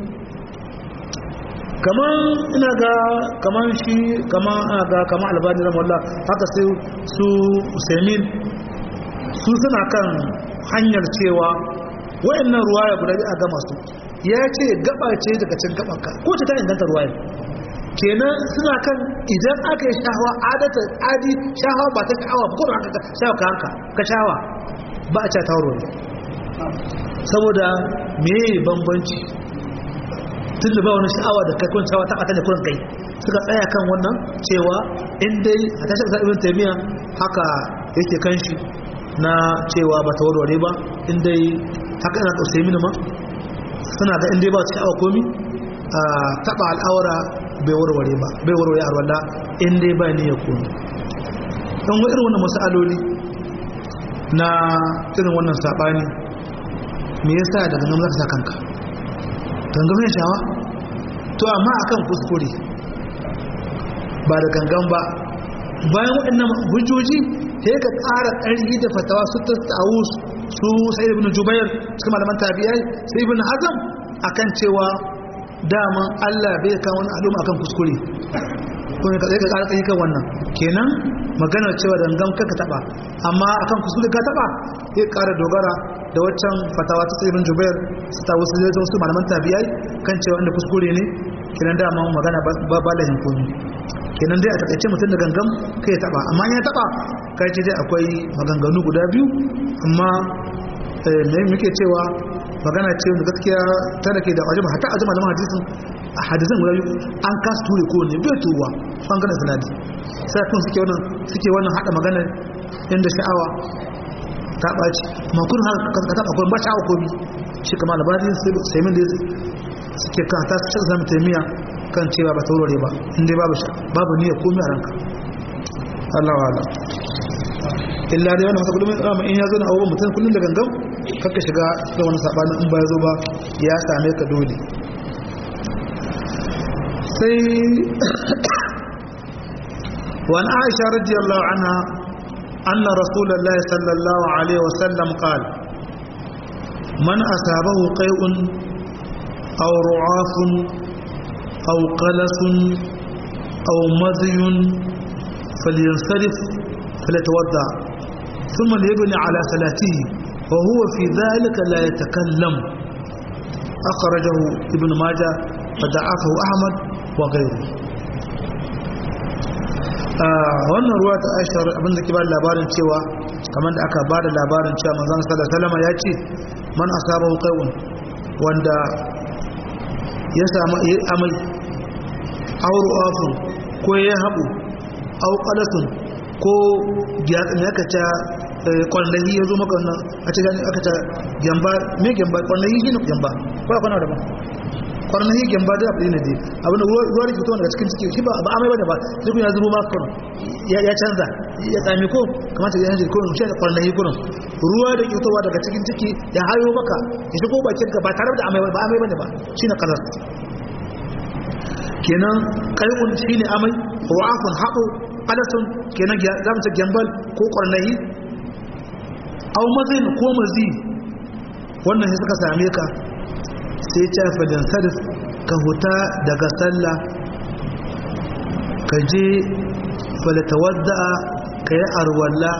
kaman ina ga kaman shi kaman ana ga kaman albani ramallah haka sai su usaimin su suna kan hanyar cewa wa'annan ruwaya guda biyu a gama su ya ce gaba ce daga cin gabanka ko ce ta inganta ruwaya kenan suna kan idan aka yi shahawa adata adi shahawa ba ta sha'awa ba kuma aka shahawa ka hanka ka shahawa ba a ta wuro ne saboda me bambanci tun da ba wani sha'awa da kai kun shahawa ta ɓata da kurin kai suka tsaya kan wannan cewa in dai a tashi ƙasar ibn taimiyya haka yake kan shi na cewa ba ta warware ba in dai haka ina ƙausai mini ma suna ga in dai ba su sha'awa komi a taɓa al'aura bai warware ba bai warware arwalla in dai ba ni ya komi don wa irin wannan masaloli na irin wannan saɓani me yasa daga nan za ka sa kanka gangamin shawa to amma akan kuskure ba da gangan ba bayan waɗannan hujjoji sai ka ƙara ƙarfi da fatawa su ta tsawo su sai ibn jubair cikin malaman tabi'ai sai ibn hazam akan cewa daman Allah bai kawo wani al'umma akan kuskure kuma ka tsaye ka ƙara tsaye kan wannan kenan maganar cewa da gangan kanka taba amma akan kuskure ka taba ya ƙara dogara da waccan fatawa ta tsirin jubair su ta wasu zai wasu malaman tabiyai kan cewa inda kuskure ne kenan dama magana ba ba lahin komi kenan dai a takaice mutum da gangan kai ya taba amma ya taba kai ce dai akwai maganganu guda biyu amma me muke cewa magana ce da gaskiya tana ke da wajen hatta ajima da hadisin hadisin guda biyu an kasu ture ko ne bai tuwa bangaren sanadi sai kun suke wannan suke wannan hada magana inda sha'awa ta ɓaci ma kun har ka taɓa kun ba sha'awa komi shi kama labarin sai min da suke kan ta cikin zama taimiya kan cewa ba taurare ba inda babu babu niyyar komi a ranka Allah wa Allah illa dai wannan masa kullum tsama in ya zo na abubuwan mutum kullum da gangan kakka shiga da wani sabanin in ba ya zo ba ya same ka dole sai وعن عائشة رضي الله عنها أن رسول الله صلى الله عليه وسلم قال من أصابه قيء أو رعاف أو قلس أو مذي فلينصرف فليتوضع ثم ليبني على صلاته وهو في ذلك لا يتكلم أخرجه ابن ماجه فدعفه أحمد وغيره wannan ruwa ta aisha abinda ke ba da labarin cewa kamar da aka ba da labarin cewa manzan sallallahu alaihi ya ce man asabahu qai'un wanda ya samu amai aw ru'afun ko ya habu aw qalasun ko me aka ta kwallahi ya zo maka wannan a ce aka ta gyamba me gyamba kwallahi shi ne gyamba ko kwana da ba kwarnahi gyamba da abu ne dai abin da ruwa da fito daga cikin ciki shi ba amai bane ba duk ya zubo maka kurum ya canza ya tsami ko kamata ya hanji kurum shi da kwarnahi kurum ruwa da fitowa daga cikin ciki ya hayo maka ya shigo bakin ka ba tare da amai ba amai bane ba shine kalar kenan kai'un shine amai ru'afun haƙo qalasun kenan za mu ce gyambal ko kwarnahi au mazin ko mazi wannan sai suka same ka sai ce fadin sarif ka huta daga sallah ka je falatawadda ka yi arwalla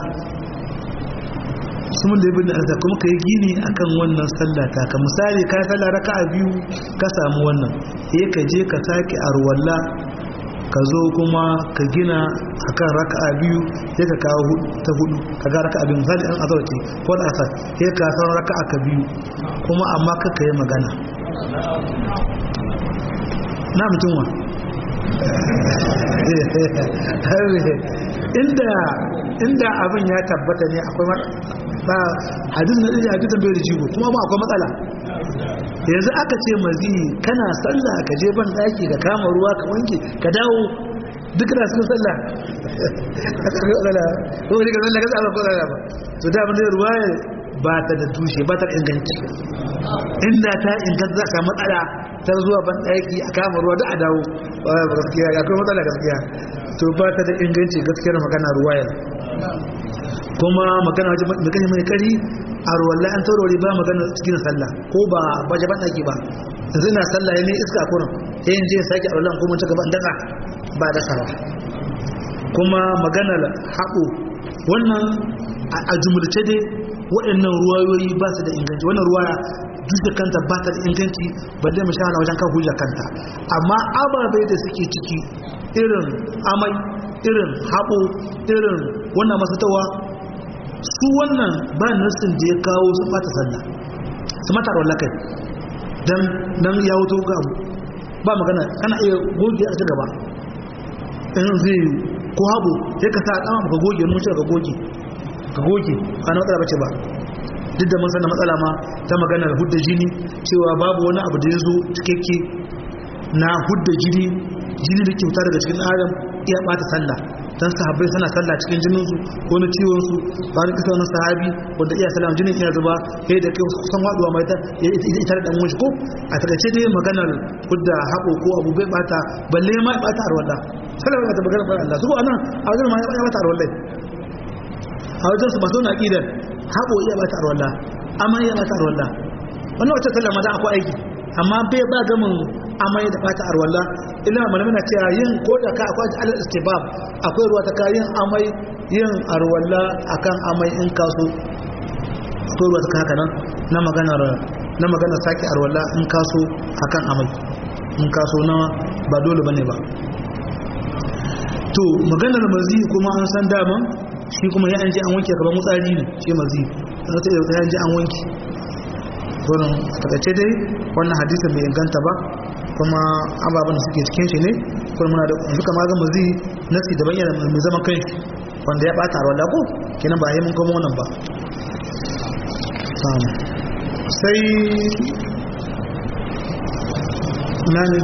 sun da ibn arza kuma ka yi gini akan wannan sallah ta ka misali ka yi sallah raka a biyu ka samu wannan sai ka je ka sake arwalla ka zo kuma ka gina akan raka a biyu sai ka kawo ta hudu ka ga raka a biyu misali an azarci ko da asar sai ka san raka a ka biyu kuma amma ka yi magana na mutumwa inda inda abin ya tabbata ne akwai ba hadis na ɗaya hadisan bai da jigo kuma ba akwai matsala yanzu aka ce mazi kana sallah ka je ban daki ka kama ruwa ka wanke ka dawo duk da sun sallah a tsarki matsala ko wani ga sallah ka tsara ko tsara ba to da abin da ruwa ba ta da tushe ba ta inganci inda ta inganta za ka matsala ta zuwa ban ɗaki a kama ruwa da a dawo ba gaskiya ya kuma matsala gaskiya to ba ta da inganci gaskiyar magana ruwayar kuma magana wajen magana mai kari a ruwallai an taurari ba magana cikin sallah ko ba baje ban ɗaki ba yanzu na sallah ne iska kurin sai yin je sake a ruwallai kuma ta gaban daga ba dasawa kuma maganar haɓo wannan a jumulce dai waɗannan ruwayoyi ba su da inganci wannan ruwaya duk da kanta ba ta da inganci balle mu shahara wajen kan hujja kanta amma ababai da suke ciki irin amai irin haɓo irin wannan masatawa su wannan ba nassin da ya kawo su bata sallah su mata rawar kai dan nan ya wuto ga abu ba magana kana iya goge a gaba in zai ko haɓo sai ka sa ɗama ka goge mun ka goge ka goge ba na matsala bace ba duk da mun san matsala ma ta maganar hudda jini cewa babu wani abu da ya zo cikakke na hudda jini jini da ke fita daga cikin adam iya bata sallah dan sahabbai suna sallah cikin jinin su ko na ciwon su ba ni kisa wani sahabi wanda iya sallah jinin iya zuba sai da kai kusan waduwa mai ta ita da dan wani ko a takaice dai maganar hudda haƙo ko abu bai bata balle ma bata arwala sallah ba ta maganar Allah su ko anan a wajen ma ya bata arwala a wajen su masu na aqidar haƙo iya bata arwala amma iya bata arwala wannan wata sallah ma da akwai aiki amma bai ba gamin amai da bata arwalla illa malamai na cewa yin ko da ka akwai alal istibab akwai ruwa ta ka yin amai yin arwalla akan amai in kaso akwai ruwa ta ka haka nan na maganar na maganar sake arwalla in kaso akan amai in kaso na ba dole bane ba to maganar mazi kuma an san daman shi kuma ya an ji an wanke kamar mutsari ne shi mazi za ta iya an ji an wanke gurin takaice dai wannan hadisin bai inganta ba kuma ababen da suke cikin shi ne kuma muna da yanzu kama ga mazi nasi daban yana mai zaman kai wanda ya bata rawar ko kenan ba yi mun kuma wannan ba sai nani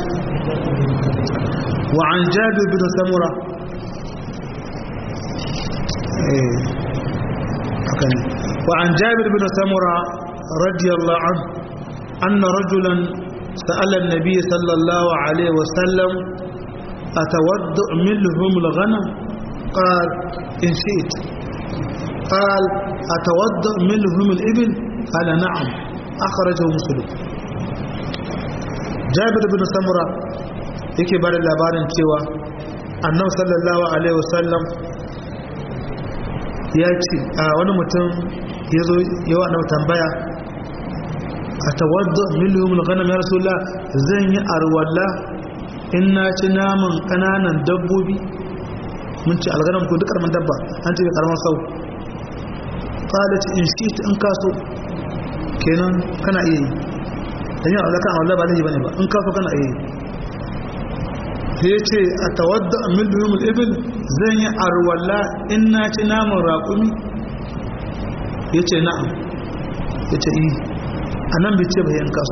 wa an jabir bin samura eh hakan wa an jabir bin samura رضي الله عنه أن رجلا سأل النبي صلى الله عليه وسلم أتودع منهم الغنم قال إن شئت قال أتودع منهم الإبل قال نعم أخرجه مسلم جابر بن سمرة yake ba da labarin cewa annabi sallallahu alaihi wasallam ya ce a wani mutum ya zo yawa annabi tambaya a tawadda miliyum al-ghanam ya rasulullah zan yi arwalla in na ci naman kananan dabbobi mun ci alganam ko duk karaman dabba an ce karaman sau qalat in shi in kaso kenan kana iya yi dan yin alaka Allah ba laifi bane ba in kaso kana iya yi sai yace a tawadda miliyum al-ibil zan yi arwalla in na ci naman raƙumi yace na'am yace eh a nan bai ce bayan kasu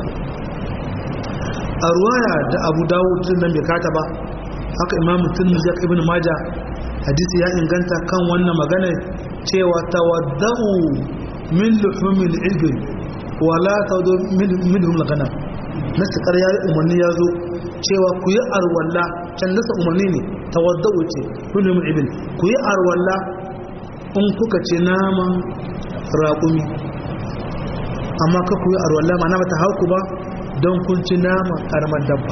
a ruwaya da abu dawud nan bai kata ba haka imam mutum ya ibn maja hadisi ya inganta kan wannan magana cewa tawadda'u min luhumil ibil wala tawdu min luhumil ghanam nasu ƙarya umarni ya zo cewa ku yi arwalla can nasa umarni ne tawadda'u ce min luhumil ibil ku yi arwalla in kuka ce naman raƙumi amma ka kuyi arwalla ma na mata hauku ba don kun ci nama karamar dabba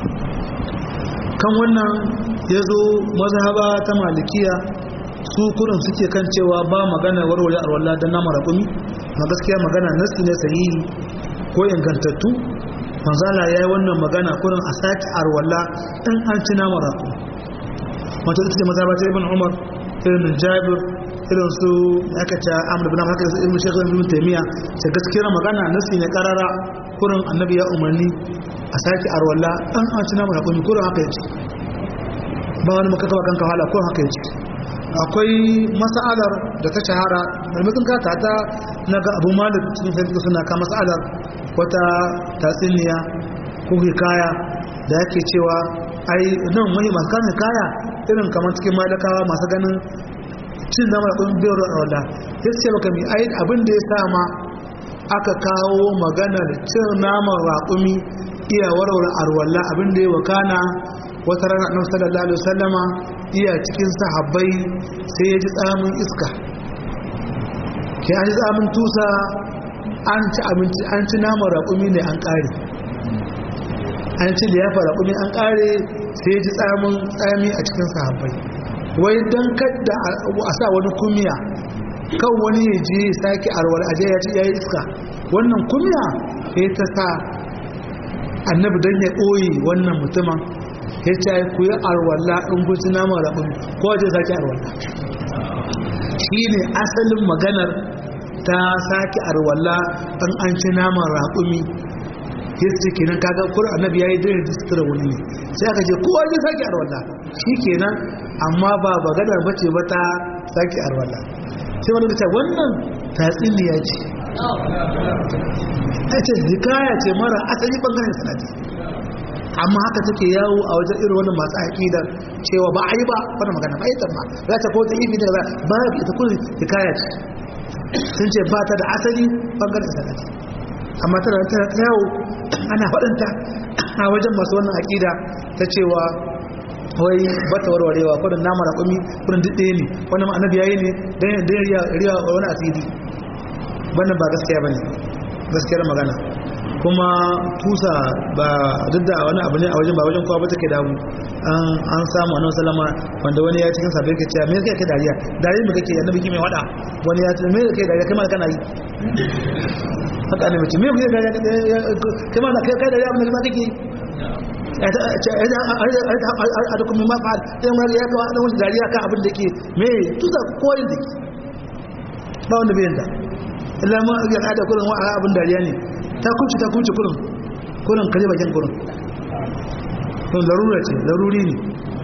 kan wannan ya zo mazhaba ta malikiya su kurin suke kan cewa ba magana warware arwalla don nama raƙumi ma gaskiya magana nasi ne sahihi ko ingantattu manzala ya yi wannan magana kurin a sake arwalla in an ci nama raƙumi wato ita ce mazhaba ta ibn umar irin jabir irin su aka ce amur bin haka da ibn shekar ibn taimiyya ce gaskiyar magana nasi ne karara kurin annabi ya umarni a sake arwalla an an ci namun hakumi kurin haka yace ba wani maka kaba kanka hala kurin haka yace akwai mas'alar da ta shahara marmakin kata ta na ga abu malik cikin fahimta suna ka mas'alar wata tatsiniya ko hikaya da yake cewa ai nan mai masu kan hikaya irin kamar cikin malakawa masu ganin cin zama da kun biyar arwalla ya ce maka mai ayin abin da ya sama aka kawo maganar cin naman raƙumi iya warware arwalla abin da ya wakana wata rana annabi sallallahu alaihi wasallama iya cikin sahabbai sai ya ji tsamin iska ke an ji tsamin tusa an ci abinci an ci naman raƙumi ne an ƙare an ci liyafa raƙumi an ƙare sai ya ji tsamin tsami a cikin sahabbai wai don kadda a sa wani kumiya kan wani ya je sake arwar aje ya ci yayi iska wannan kumiya sai ta sa annabi don ya ɓoye wannan mutumin ya ce ku yi arwalla in kun ci nama raɓin ko waje sake arwalla shi ne asalin maganar ta sake arwalla in an ci naman raƙumi yesu kenan kaga kur annabi yayi dare da sutura wani ne sai aka ce kowa ya sake arwalla shi kenan amma ba maganar bace ba ta sake arwalla sai wani ta wannan tatsiniya ce ce hikaya ce mara asali bangaren sanadi amma haka take yawo a wajen irin wannan masu aƙidar cewa ba a yi ba wani magana ba ita ma za ta ko ta yi da ba ba ita kullum hikaya ce sun ce ba ta da asali bangaren sanadi amma tana tana ta yawo ana faɗinta a wajen masu wannan aƙida ta cewa wai bata warwarewa kudin nama da kumi kudin duk ɗaya ne wannan ma annabi yayi ne dan dan riya riya wani asiri wannan ba gaskiya bane gaskiyar magana kuma tusa ba duk da wani abu ne a wajen ba wajen kowa ba take damu an samu annabi sallama wanda wani ya cikin sabai ke cewa me yake kai dariya dariya me kake annabi mai wada wani ya ce me yake dariya kai ma kana yi haka ne mutum me yake dariya kai ma kai kai dariya abin da ma kake a dukkan mai mafa'al ɗan wani ya kawo ɗan wani dariya kan abin da ke me tusa koyin da ke ba wanda bai yanta illa ma ya kada kurin wa abin dariya ne ta kunci ta kunci kurin kurin kaje bakin kurin kun larura ce laruri ne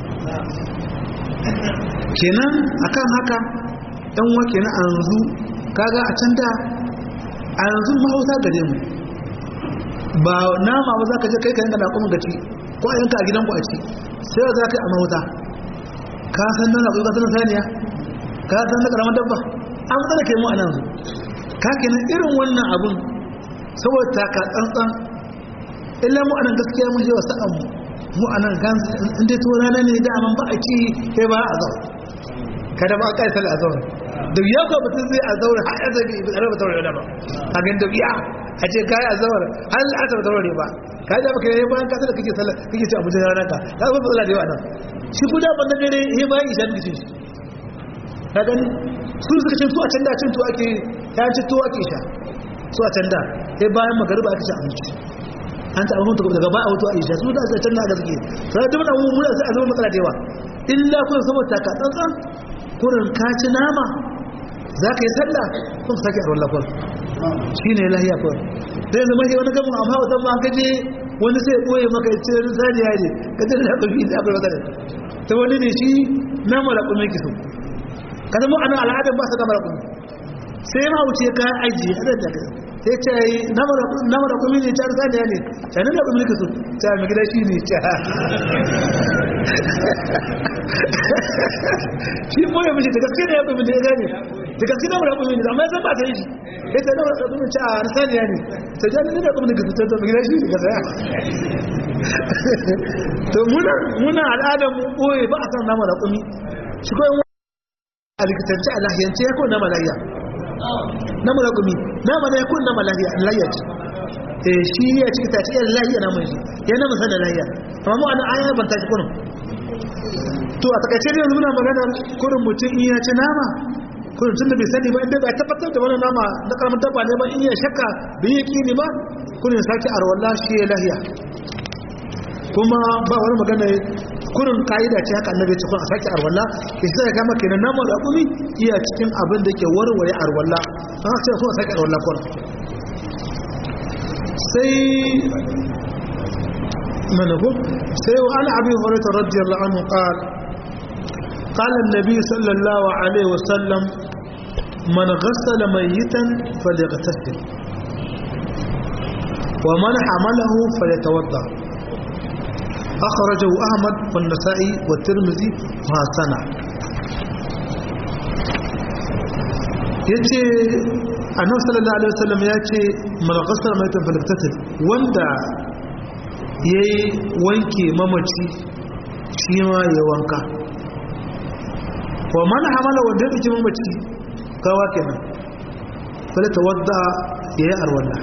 kenan akan haka ɗan wa kenan a yanzu kaga a can da a yanzu mahauta gare mu ba nama ba za ka je kai ka yanka da kuma gaci ko a yanka a gidanku a ci sai za ka yi a mahauta ka san nan akwai kasar saniya ka san na karamar dabba an tsara ke mu a nan ka kenan irin wannan abun saboda taka tsantsan illa mu anan gaskiya mun yawa sa'an mu mu anan kan inda to rana ne da amman ba a ci sai ba a zaura kada ba kai sal a zaura da ya ko mutum zai a zaura har ya zabi ba tare da zaura da ba a ga da biya a ce kai a zaura har a ta zaura ba ka da baka yi bayan ka da kake sallah kake ci abuja rana ka ka ga matsala da yawa nan shi guda ban da dare he bayan isha kake ci ka gani su suka cin su a can da cin to ake ya ci to ake sha su a can da sai bayan magariba aka ci abinci an ta abin mutu daga ba a wato a isha su da aka can da aka suke sai ta mana mu muna sai a zama matsala da yawa illa kun saboda taka tsantsan kurin ka ci nama za ka yi sallah kun sake a rullafon shi ne lahiya kawai sai zama shi wani gamin amma wata ma ka je wani sai ɓoye maka ya ce wani saniya ne ka ce da ƙafi da akwai matsala ta wani ne shi nama da kuma yake so ka zama ana al'adar ba su gama da kuma sai ma wuce ka ajiye a da daga sai ce yi nama da kuma ne car saniya ne canin da kuma su ta mai gida shi ne ca shi boye mishi da gaske ne ya kuma ne ya gane da gaske nama da kuma ne amma ya san ba ta yi shi ya ce nama da kuma ca a saniya ne ta jani da kuma ne ta ta mai gida shi ne ka saya to muna al'adar mu boye ba a san nama da kuma shi kawai a likitance a lahiyance ya kowane nama lahiya na mulagumi nama na ya kowane nama lahiya ce eh shi ya ciki ta ciyar lahiya na mai ya na musa da lahiya amma mu ana aya ban ta ci kurin to a takaice ne muna magana kurin mutum in ya ci nama kurin tun da bai sani ba inda bai tabbatar da wani nama na karamin dabba ne ba in ya shakka bai yi kini ba kurin sake arwallah shi ya lahiya kuma ba wani magana kurin ka'ida ce haka annabi ce kun a sake arwalla ke sai ga maka kenan namu da kumi iya cikin abin da ke warware arwalla an haka sai a sake arwalla kun sai manabu sai wa an abi hurairah radiyallahu anhu qala قال النبي صلى الله عليه وسلم من غسل ميتا فليغتسل ومن حمله فليتوضا أخرجه أحمد والنسائي والترمذي وحسنه yace annabi sallallahu alaihi wasallam ya ce man ghasala maitan falaktatil wanda yayi wanke mamaci shi ma ya wanka wa man hamala wanda ya dauki mamaci kawa kenan fala tawadda yayi arwalla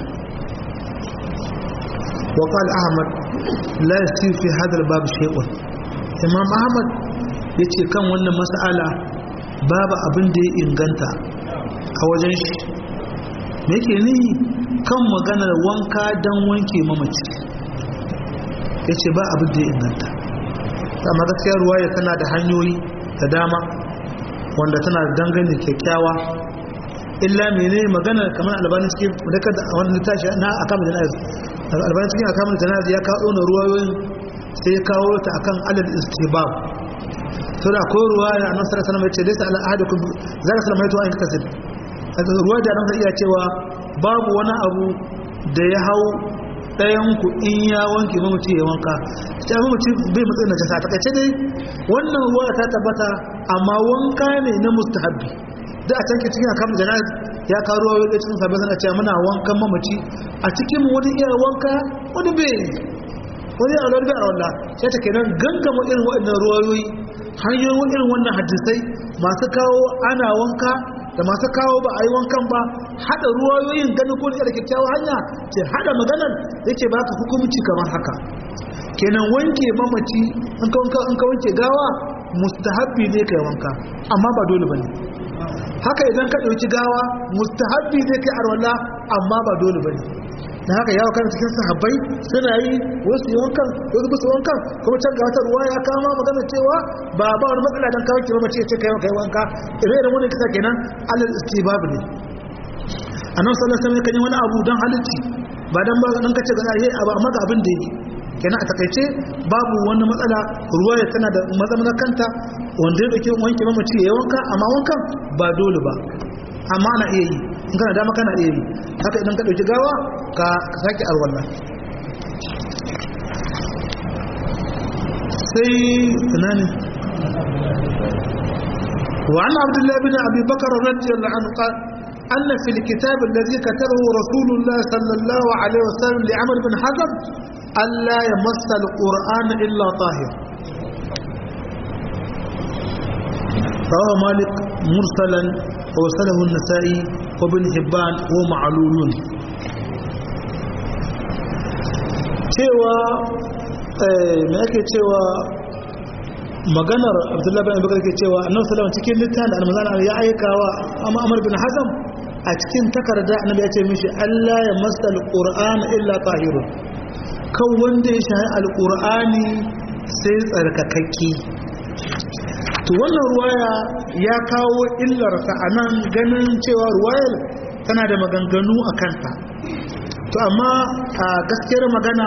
wa qala ahmad la yasi fi hadal babu shay'un imam ahmad yace kan wannan mas'ala babu abin da ya inganta a wajen shi me yake ni kan maganar wanka dan wanke mamaci yace ba abin da ya inganta amma gaskiya ruwaya tana da hanyoyi da dama wanda tana da dangane kyakkyawa illa mene magana kamar albani cikin da a wani littafi na akamul jana'iz albani cikin akamul jana'iz ya kawo na ruwayoyin sai ya kawo ta akan alal istibab to da akwai ruwa ya annabi sallallahu alaihi wasallam ya ce laysa ala ahadikum zaka sallama yato an kasir ruwa da annabi iya cewa babu wani abu da ya hau ɗayan ku in ya wanke mamaci ya wanka ta mamaci bai matsayin na jasa takaice dai wannan ruwa ta tabbata amma wanka ne na mustahabbi da a can ke cikin akan jana'iz ya kawo ruwa da cikin sabbin sana cewa muna wankan mamaci a cikin wani iya wanka wani bai wani a lalbe a wallah sai ta kenan gangama irin waɗannan ruwayoyi hanyoyin irin wannan hadisai masu kawo ana wanka da masu kawo ba a yi wankan ba haɗa ruwayoyin ganin ko da kyakkyawar hanya ce haɗa maganar yake baka hukumci kamar haka kenan wanke mamaci in ka wanke gawa mustahabbi ne kai wanka amma ba dole bane haka idan ka ɗauki gawa mustahabbi ne kai arwala amma ba dole bane na haka yawo kan cikin sahabbai suna yi wasu yi wankan wasu musu wankan kuma can ga wata ruwa ya kama magana cewa ba ba wani matsala dan kawo kima mace ce kai kai wanka ire da wani kisa kenan alal istibab ne annabi sallallahu alaihi wasallam kan yi wani abu dan halitti ba dan ba dan kace ga ai abu amma ga abin da yake kenan a takaice babu wani matsala ruwa ya tana da mazamana kanta wanda ya dauke wanke mamaci ya wanka amma wankan ba dole ba amma ana iya yi in kana dama kana iya yi haka idan ka dauki gawa ka sake alwala sai tunani وعن عبد الله بن أبي بكر رضي الله عنه قال أن في الكتاب الذي كتبه رسول الله صلى الله عليه وسلم لعمر بن حزم ألا يمس القرآن إلا طاهر رواه مالك مرسلا ووصله النسائي وابن حبان ومعلول cewa me ake cewa maganar abdullahi bin abubakar ke cewa annabi sallallahu cikin littafin da almazan ya aika wa amr bin hazam a cikin takarda annabi ya ce mishi Allah ya masa alquran illa tahirun kan wanda ya shahi alqur'ani sai tsarkakakke to wannan ruwaya ya kawo illarsa a nan ganin cewa ruwayar tana da maganganu a kanta to amma a gaskiyar magana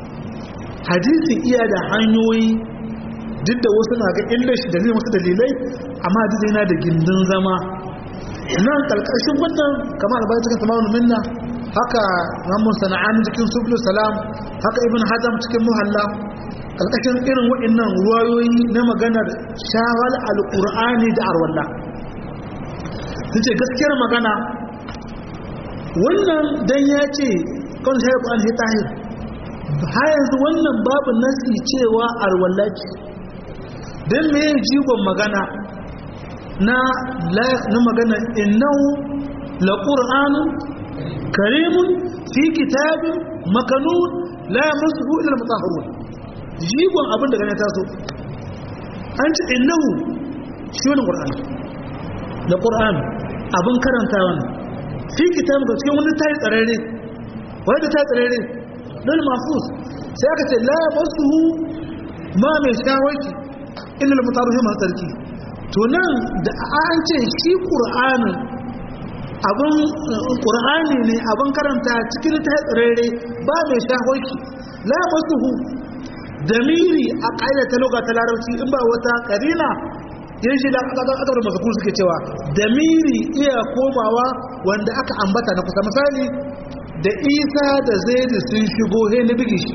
hadisi iya da hanyoyi duk da wasu na ga illar shi dalilin wasu dalilai amma hadisi yana da gindin zama nan kalkashin wannan kamar albayan cikin samanin minna haka ramun sana'ani cikin sublu salam haka ibn hazam cikin muhalla kalkashin irin waɗannan ruwayoyi na maganar shawal alƙur'ani da arwallah su ce gaskiyar magana wannan dan ya ce kan shayar ƙwa'an ya tahir ha yanzu wannan babu nasi cewa arwallah ce don me jigon magana na na magana innahu la qur'anun karimun fi kitabin makanun la yamassuhu illa al-mutahharun jigon abin da gane taso an ce innahu shi wani qur'ani da qur'an abin karanta wannan fi kitabin ga cikin wani tayi tsararre wani da tayi tsararre don mafus sai aka ce la yamassuhu ma mai shawarci illa al-mutahharun ma sarki to nan da an ce shi ƙur'anin abin ƙur'ani ne abin karanta cikin ta tsirere ba mai shahoki la masuhu damiri a ƙa'ida ta loga ta larabci in ba wata ƙarina yin shi da aka masu suke cewa damiri iya komawa wanda aka ambata na kusa misali da isa da zaidu sun shigo he na bigi shi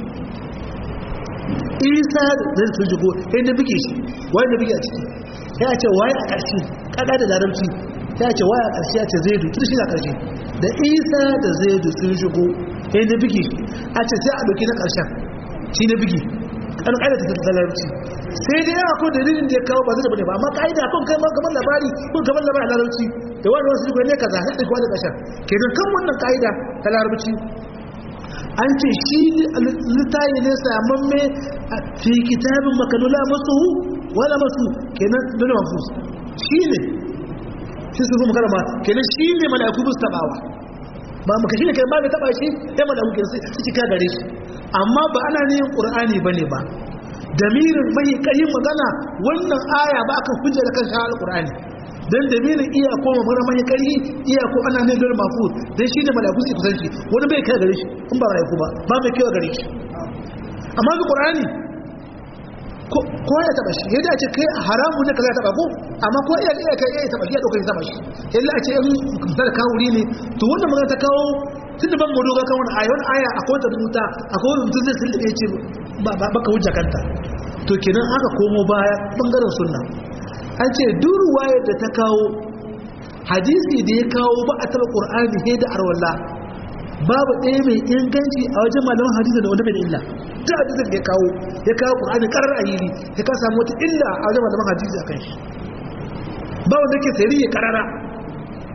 isa da zaidu sun shigo he na bigi shi wani na bigi a ciki ya ce waye a ƙarshe kada da larabci ya ce waye a ƙarshe ya ce zaidu tun shi a ƙarshe da isa da zaidu sun shigo sai na bigi a ce sai a ɗauki na ƙarshen shi na bigi an ƙaida ta ta larabci sai dai yawa ko dalilin da ya kawo ba zai bane ba amma ƙa'ida kan kai ma kamar labari ko kamar labari a larabci da wani wasu ne kaza sai ɗauki wani ƙarshen kenan kan wannan ƙa'ida ta larabci an ce shi littayi ne samamme fi kitabin makanula masu wala masu kenan dole mafus shi ne shi su kuma karama kenan shi ne mala'iku bus tabawa ba maka shi ne kai ba mai taba shi sai mala'iku kenan sai su cika gare shi amma ba ana ne yin qur'ani bane ba damirin mai kayin magana wannan aya ba aka hujja da kan shahal qur'ani dan damirin iya ko magana mai kai iya ko ana ne dole mafus dan shi ne mala'iku su kusan shi wani bai kai gare shi in ba mala'iku ba ba mai kai gare shi amma ga qur'ani ko ya taba shi yadda a ce kai haramu ne ka za taba ko amma ko iya iya kai iya taba shi ya dauka ya taba shi illa a ce in misali kawo wuri ne to wannan magana ta kawo tun da ban mu doga kan wani aya wani aya akwai ta rubuta akwai wani mutum zai sun da ya ce baka hujja kanta to kenan aka komo baya bangaren sunna an ce duk ruwayar da ta kawo hadisi da ya kawo ba a taba qur'ani sai da arwalla babu ɗaya mai inganci a wajen malaman hadisi da wanda bai da illa ta hadisin da ya kawo ya kawo ƙur'ani ƙarar a yiri ya ka samu wata illa a wajen malaman hadisi a kan shi ba wanda ke sayari ya ƙarara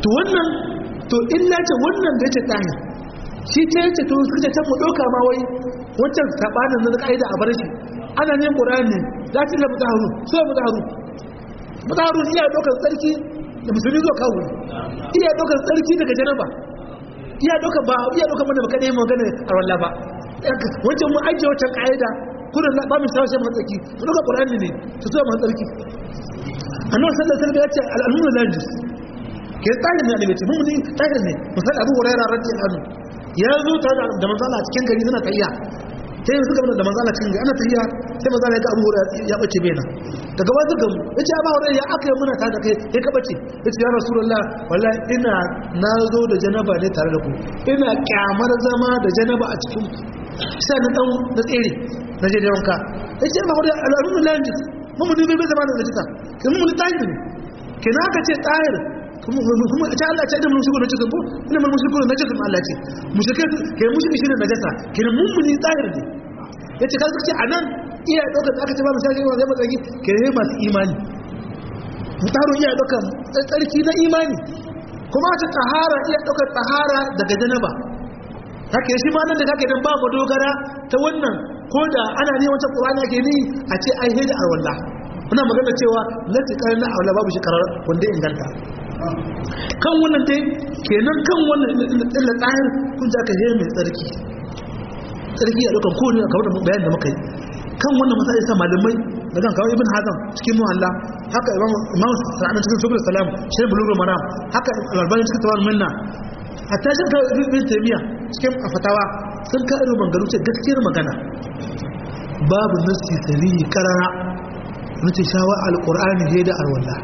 to wannan to illa ce wannan da ce tahir shi ta yace to suka ce mu doka ma wai wancan sabanin na kaida a bar shi ana ne qur'ani za ta la mutaharu so mutaharu mutaharu iya dokar tsarki da musulmi zo kawo iya dokar tsarki daga janaba iya dokar ba iya dokar mana baka dai magana a wallah ba wancan mu ajiye wancan kaida kullun ba mu sawo sai mu tsarki to dokar qur'ani ne to so mu tsarki annabi sallallahu alaihi wasallam ya ce al-almu najis ke tsarin ne da mun ne tsarin ne misali abu hurairah radiyallahu anhu ya zo ta da manzala a cikin gari suna tayya sai yanzu gaba da manzala cikin gari ana tayya sai manzala ya ga abu hurairah ya bace bena daga wasu gamu ya ce abu hurairah ya aka yi muna tare da kai ya ka bace ya ce ya rasulullah wallahi ina na zo da janaba ne tare da ku ina kyamar zama da janaba a cikin sai na dan na tsere na je da wanka ya ce abu hurairah alhamdulillah mun mun bai zama da najisa kin mun tahir ne kina ka ce tahir kuma kuma ta Allah ta da mun shigo da cikin ko ina mun shigo da najasa Allah ce mushrike kai mushrike shi ne najasa kin mun mun tahir ne yace ka ce anan iya dauka da aka ce ba mu sai zai matsaki kai masu imani mutaro iya dauka tsarki na imani kuma ta tahara iya dauka tahara daga janaba haka shi ma nan da kake dan ba mu dogara ta wannan ko da ana ne wancan Qur'ani ake ni a ce ai hida arwallah muna magana cewa lati karna aula babu shi karar wanda inganta kan wannan dai kenan kan wannan illa tsahir kun ji aka mai tsarki tsarki a dukkan kowane kamar da bayan da muka yi kan wannan masala isa malamai da kan kawo ibn hazam cikin muhalla haka imam sa'adun cikin sukul salam shirin bulugul maram haka albani cikin tawar minna hatta shi ka ibn taymiya cikin fatawa sun ka irin mangaru ce gaskiyar magana babu nasi sarihi karara nace shawa alqur'ani he da alwala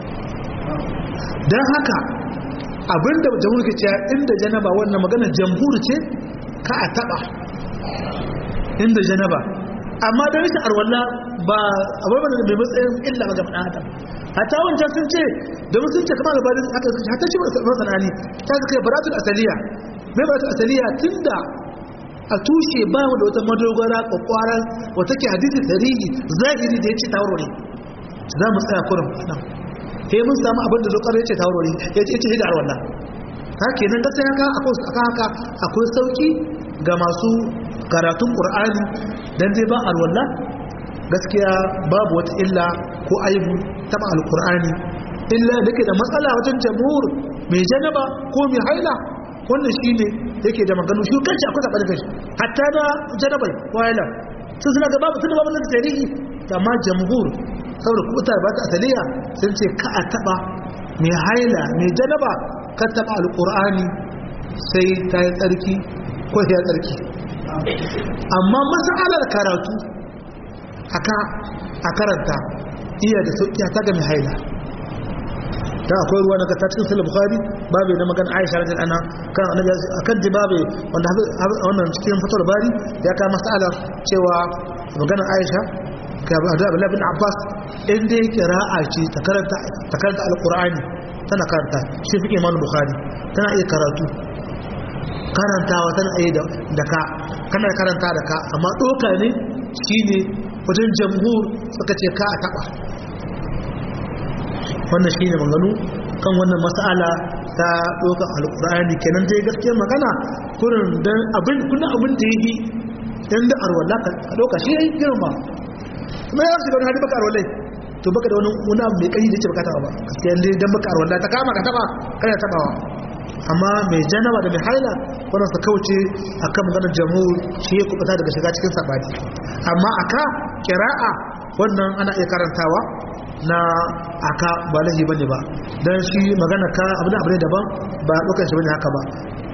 dan haka abinda jamhur ke cewa inda janaba wannan magana jamhur ce ka a taba inda janaba amma da rashin arwalla ba abubuwan da mai matsayin illa ga ɗan adam hatta wancan sun ce da sun ce kamar labarin aka suka hatta shi masana'ani ta suka yi baratul asaliya mai baratul asaliya tun da a tushe ba mu da wata madogara kwakwaran wata ke hadisi tarihi zahiri da ya ce tawarware za mu tsaya kurin nan sai mun samu abin da zokar ya ce tawarware ya ce ce da arwallah ta kenan gaskiya haka akwai haka akwai sauki ga masu karatun qur'ani dan dai ba alwallah gaskiya babu wata illa ko aibu taba alqur'ani illa dake da matsala wajen jamhur mai janaba ko mai haila wannan shine yake da maganu shi kanci akwai zaɓar kai hatta da janabai ko haila sun suna ga babu tunda babu nan tarihi amma jamhur saboda kubutar ba ta asaliya sun ce ka a taba mai haila mai janaba ka taba alqur'ani sai ta yi tsarki ko ya tsarki amma matsalar karatu haka a karanta iya da sauki ta ga mai haila ta akwai ruwa na ta cikin sahih bukhari babu na magana aisha radhiyallahu anha kan annabi akan jibabe wanda wannan cikin fatar bari ya ka masala cewa magana aisha ka Abdullah bin Abbas in dai qira'a ce ta karanta ta karanta alqur'ani tana karanta shi fiqh Imam Bukhari tana iya karatu karantawa tana iya da ka kana karanta da ka amma doka ne shine wajen jamhur suka ce ka a taba wannan shine maganu kan wannan mas'ala ta dokan alqur'ani kenan dai gaskiyar magana kurin dan abin kullun abin da yi dan da arwala ka doka shi yayi girma kuma ya shiga wani hadi baka arwalai to baka da wani wani abu mai kai da ce baka taba ba gaskiya dai dan baka arwala ta kama ka taba kana tabawa amma mai janaba da mai haila wannan su kauce akan maganar jamhur shi ya kubuta daga shiga cikin sabani amma aka kira'a wannan ana iya karantawa na aka ba lahi bane ba dan shi magana ka abin abu ne daban ba dokar shi bane haka ba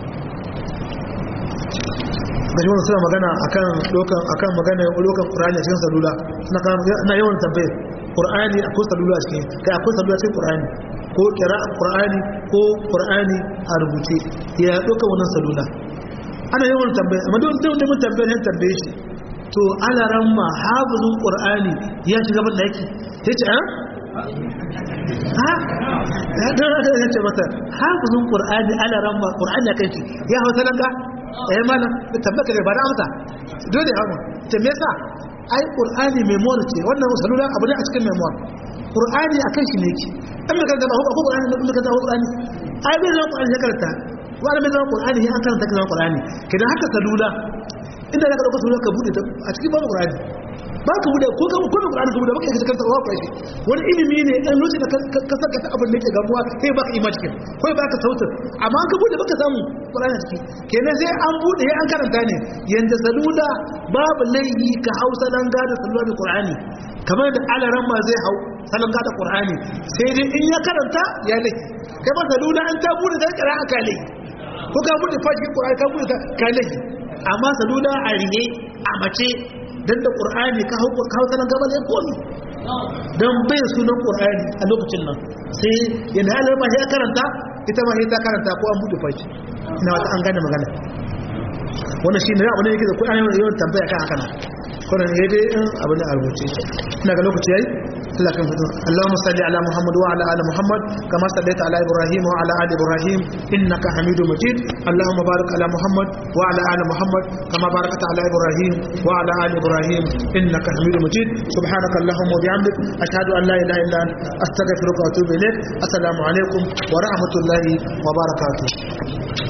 gashi wannan suna magana akan dokan akan magana dokan qur'ani a cikin salula suna kan na yawan tambaye qur'ani akwai salula a cikin kai akwai salula cikin qur'ani ko kira'a qur'ani ko qur'ani a rubuce ya dokan wannan salula ana yawan tambaye amma don da mun tambaye ne tambaye shi to ala ramma hafizun qur'ani ya shiga ban daki sai ce ah ha ya da ya ce mata hafizun qur'ani ala ramma qur'ani ya kai ya hausa nan ga eh mana tabbaka ne ba da amsa dole hawo ta me yasa ai qur'ani memory ce wannan salula abu ne a cikin memory qur'ani akan shi ne ki dan me kaga ba ko qur'ani ne kuma kaga qur'ani ai bai zama qur'ani ya karanta wani bai zama qur'ani ya karanta ka zama qur'ani kidan haka salula inda zaka dauka salula ka bude ta a cikin babu qur'ani ba ka bude ko ka ko da qur'ani ka bude baka yi karanta wa qur'ani wani ilimi ne dan lokacin da ka saka ta abin da yake gamuwa sai baka ima cikin ko baka sautin amma ka bude baka samu qur'ani ciki kenan sai an bude sai an karanta ne yanda salula babu laihi ka hausa dan gada salula da qur'ani kamar da alaran ma zai hau salon gada qur'ani sai dai in ya karanta ya laihi kai ba salula an ta bude da qur'ani ka laihi ko ka bude fashi qur'ani ka bude ka laihi amma salula a rihe a mace dan da qur'ani ka hau ka hau salon gaba ne komi dan bai sunan qur'ani a lokacin nan sai yana alarma ya karanta ita ma sai ta karanta ko an bude fashi ina wata an gane magana wannan shi ne abu ne yake da kuɗa yawan tambaya kan haka nan kuna ne dai in abu ne a rubuce ina ga lokaci yayi Allah kan fito Allahumma salli ala Muhammad wa ala ali Muhammad kama sallaita ala Ibrahim wa ala ali Ibrahim innaka Hamidum Majid Allahumma barik ala Muhammad wa ala ali Muhammad kama barakta ala Ibrahim wa ala ali Ibrahim innaka Hamidum Majid subhanaka Allahumma wa bihamdik ashhadu an la ilaha illa anta astaghfiruka wa atubu ilaik assalamu alaikum wa rahmatullahi wa barakatuh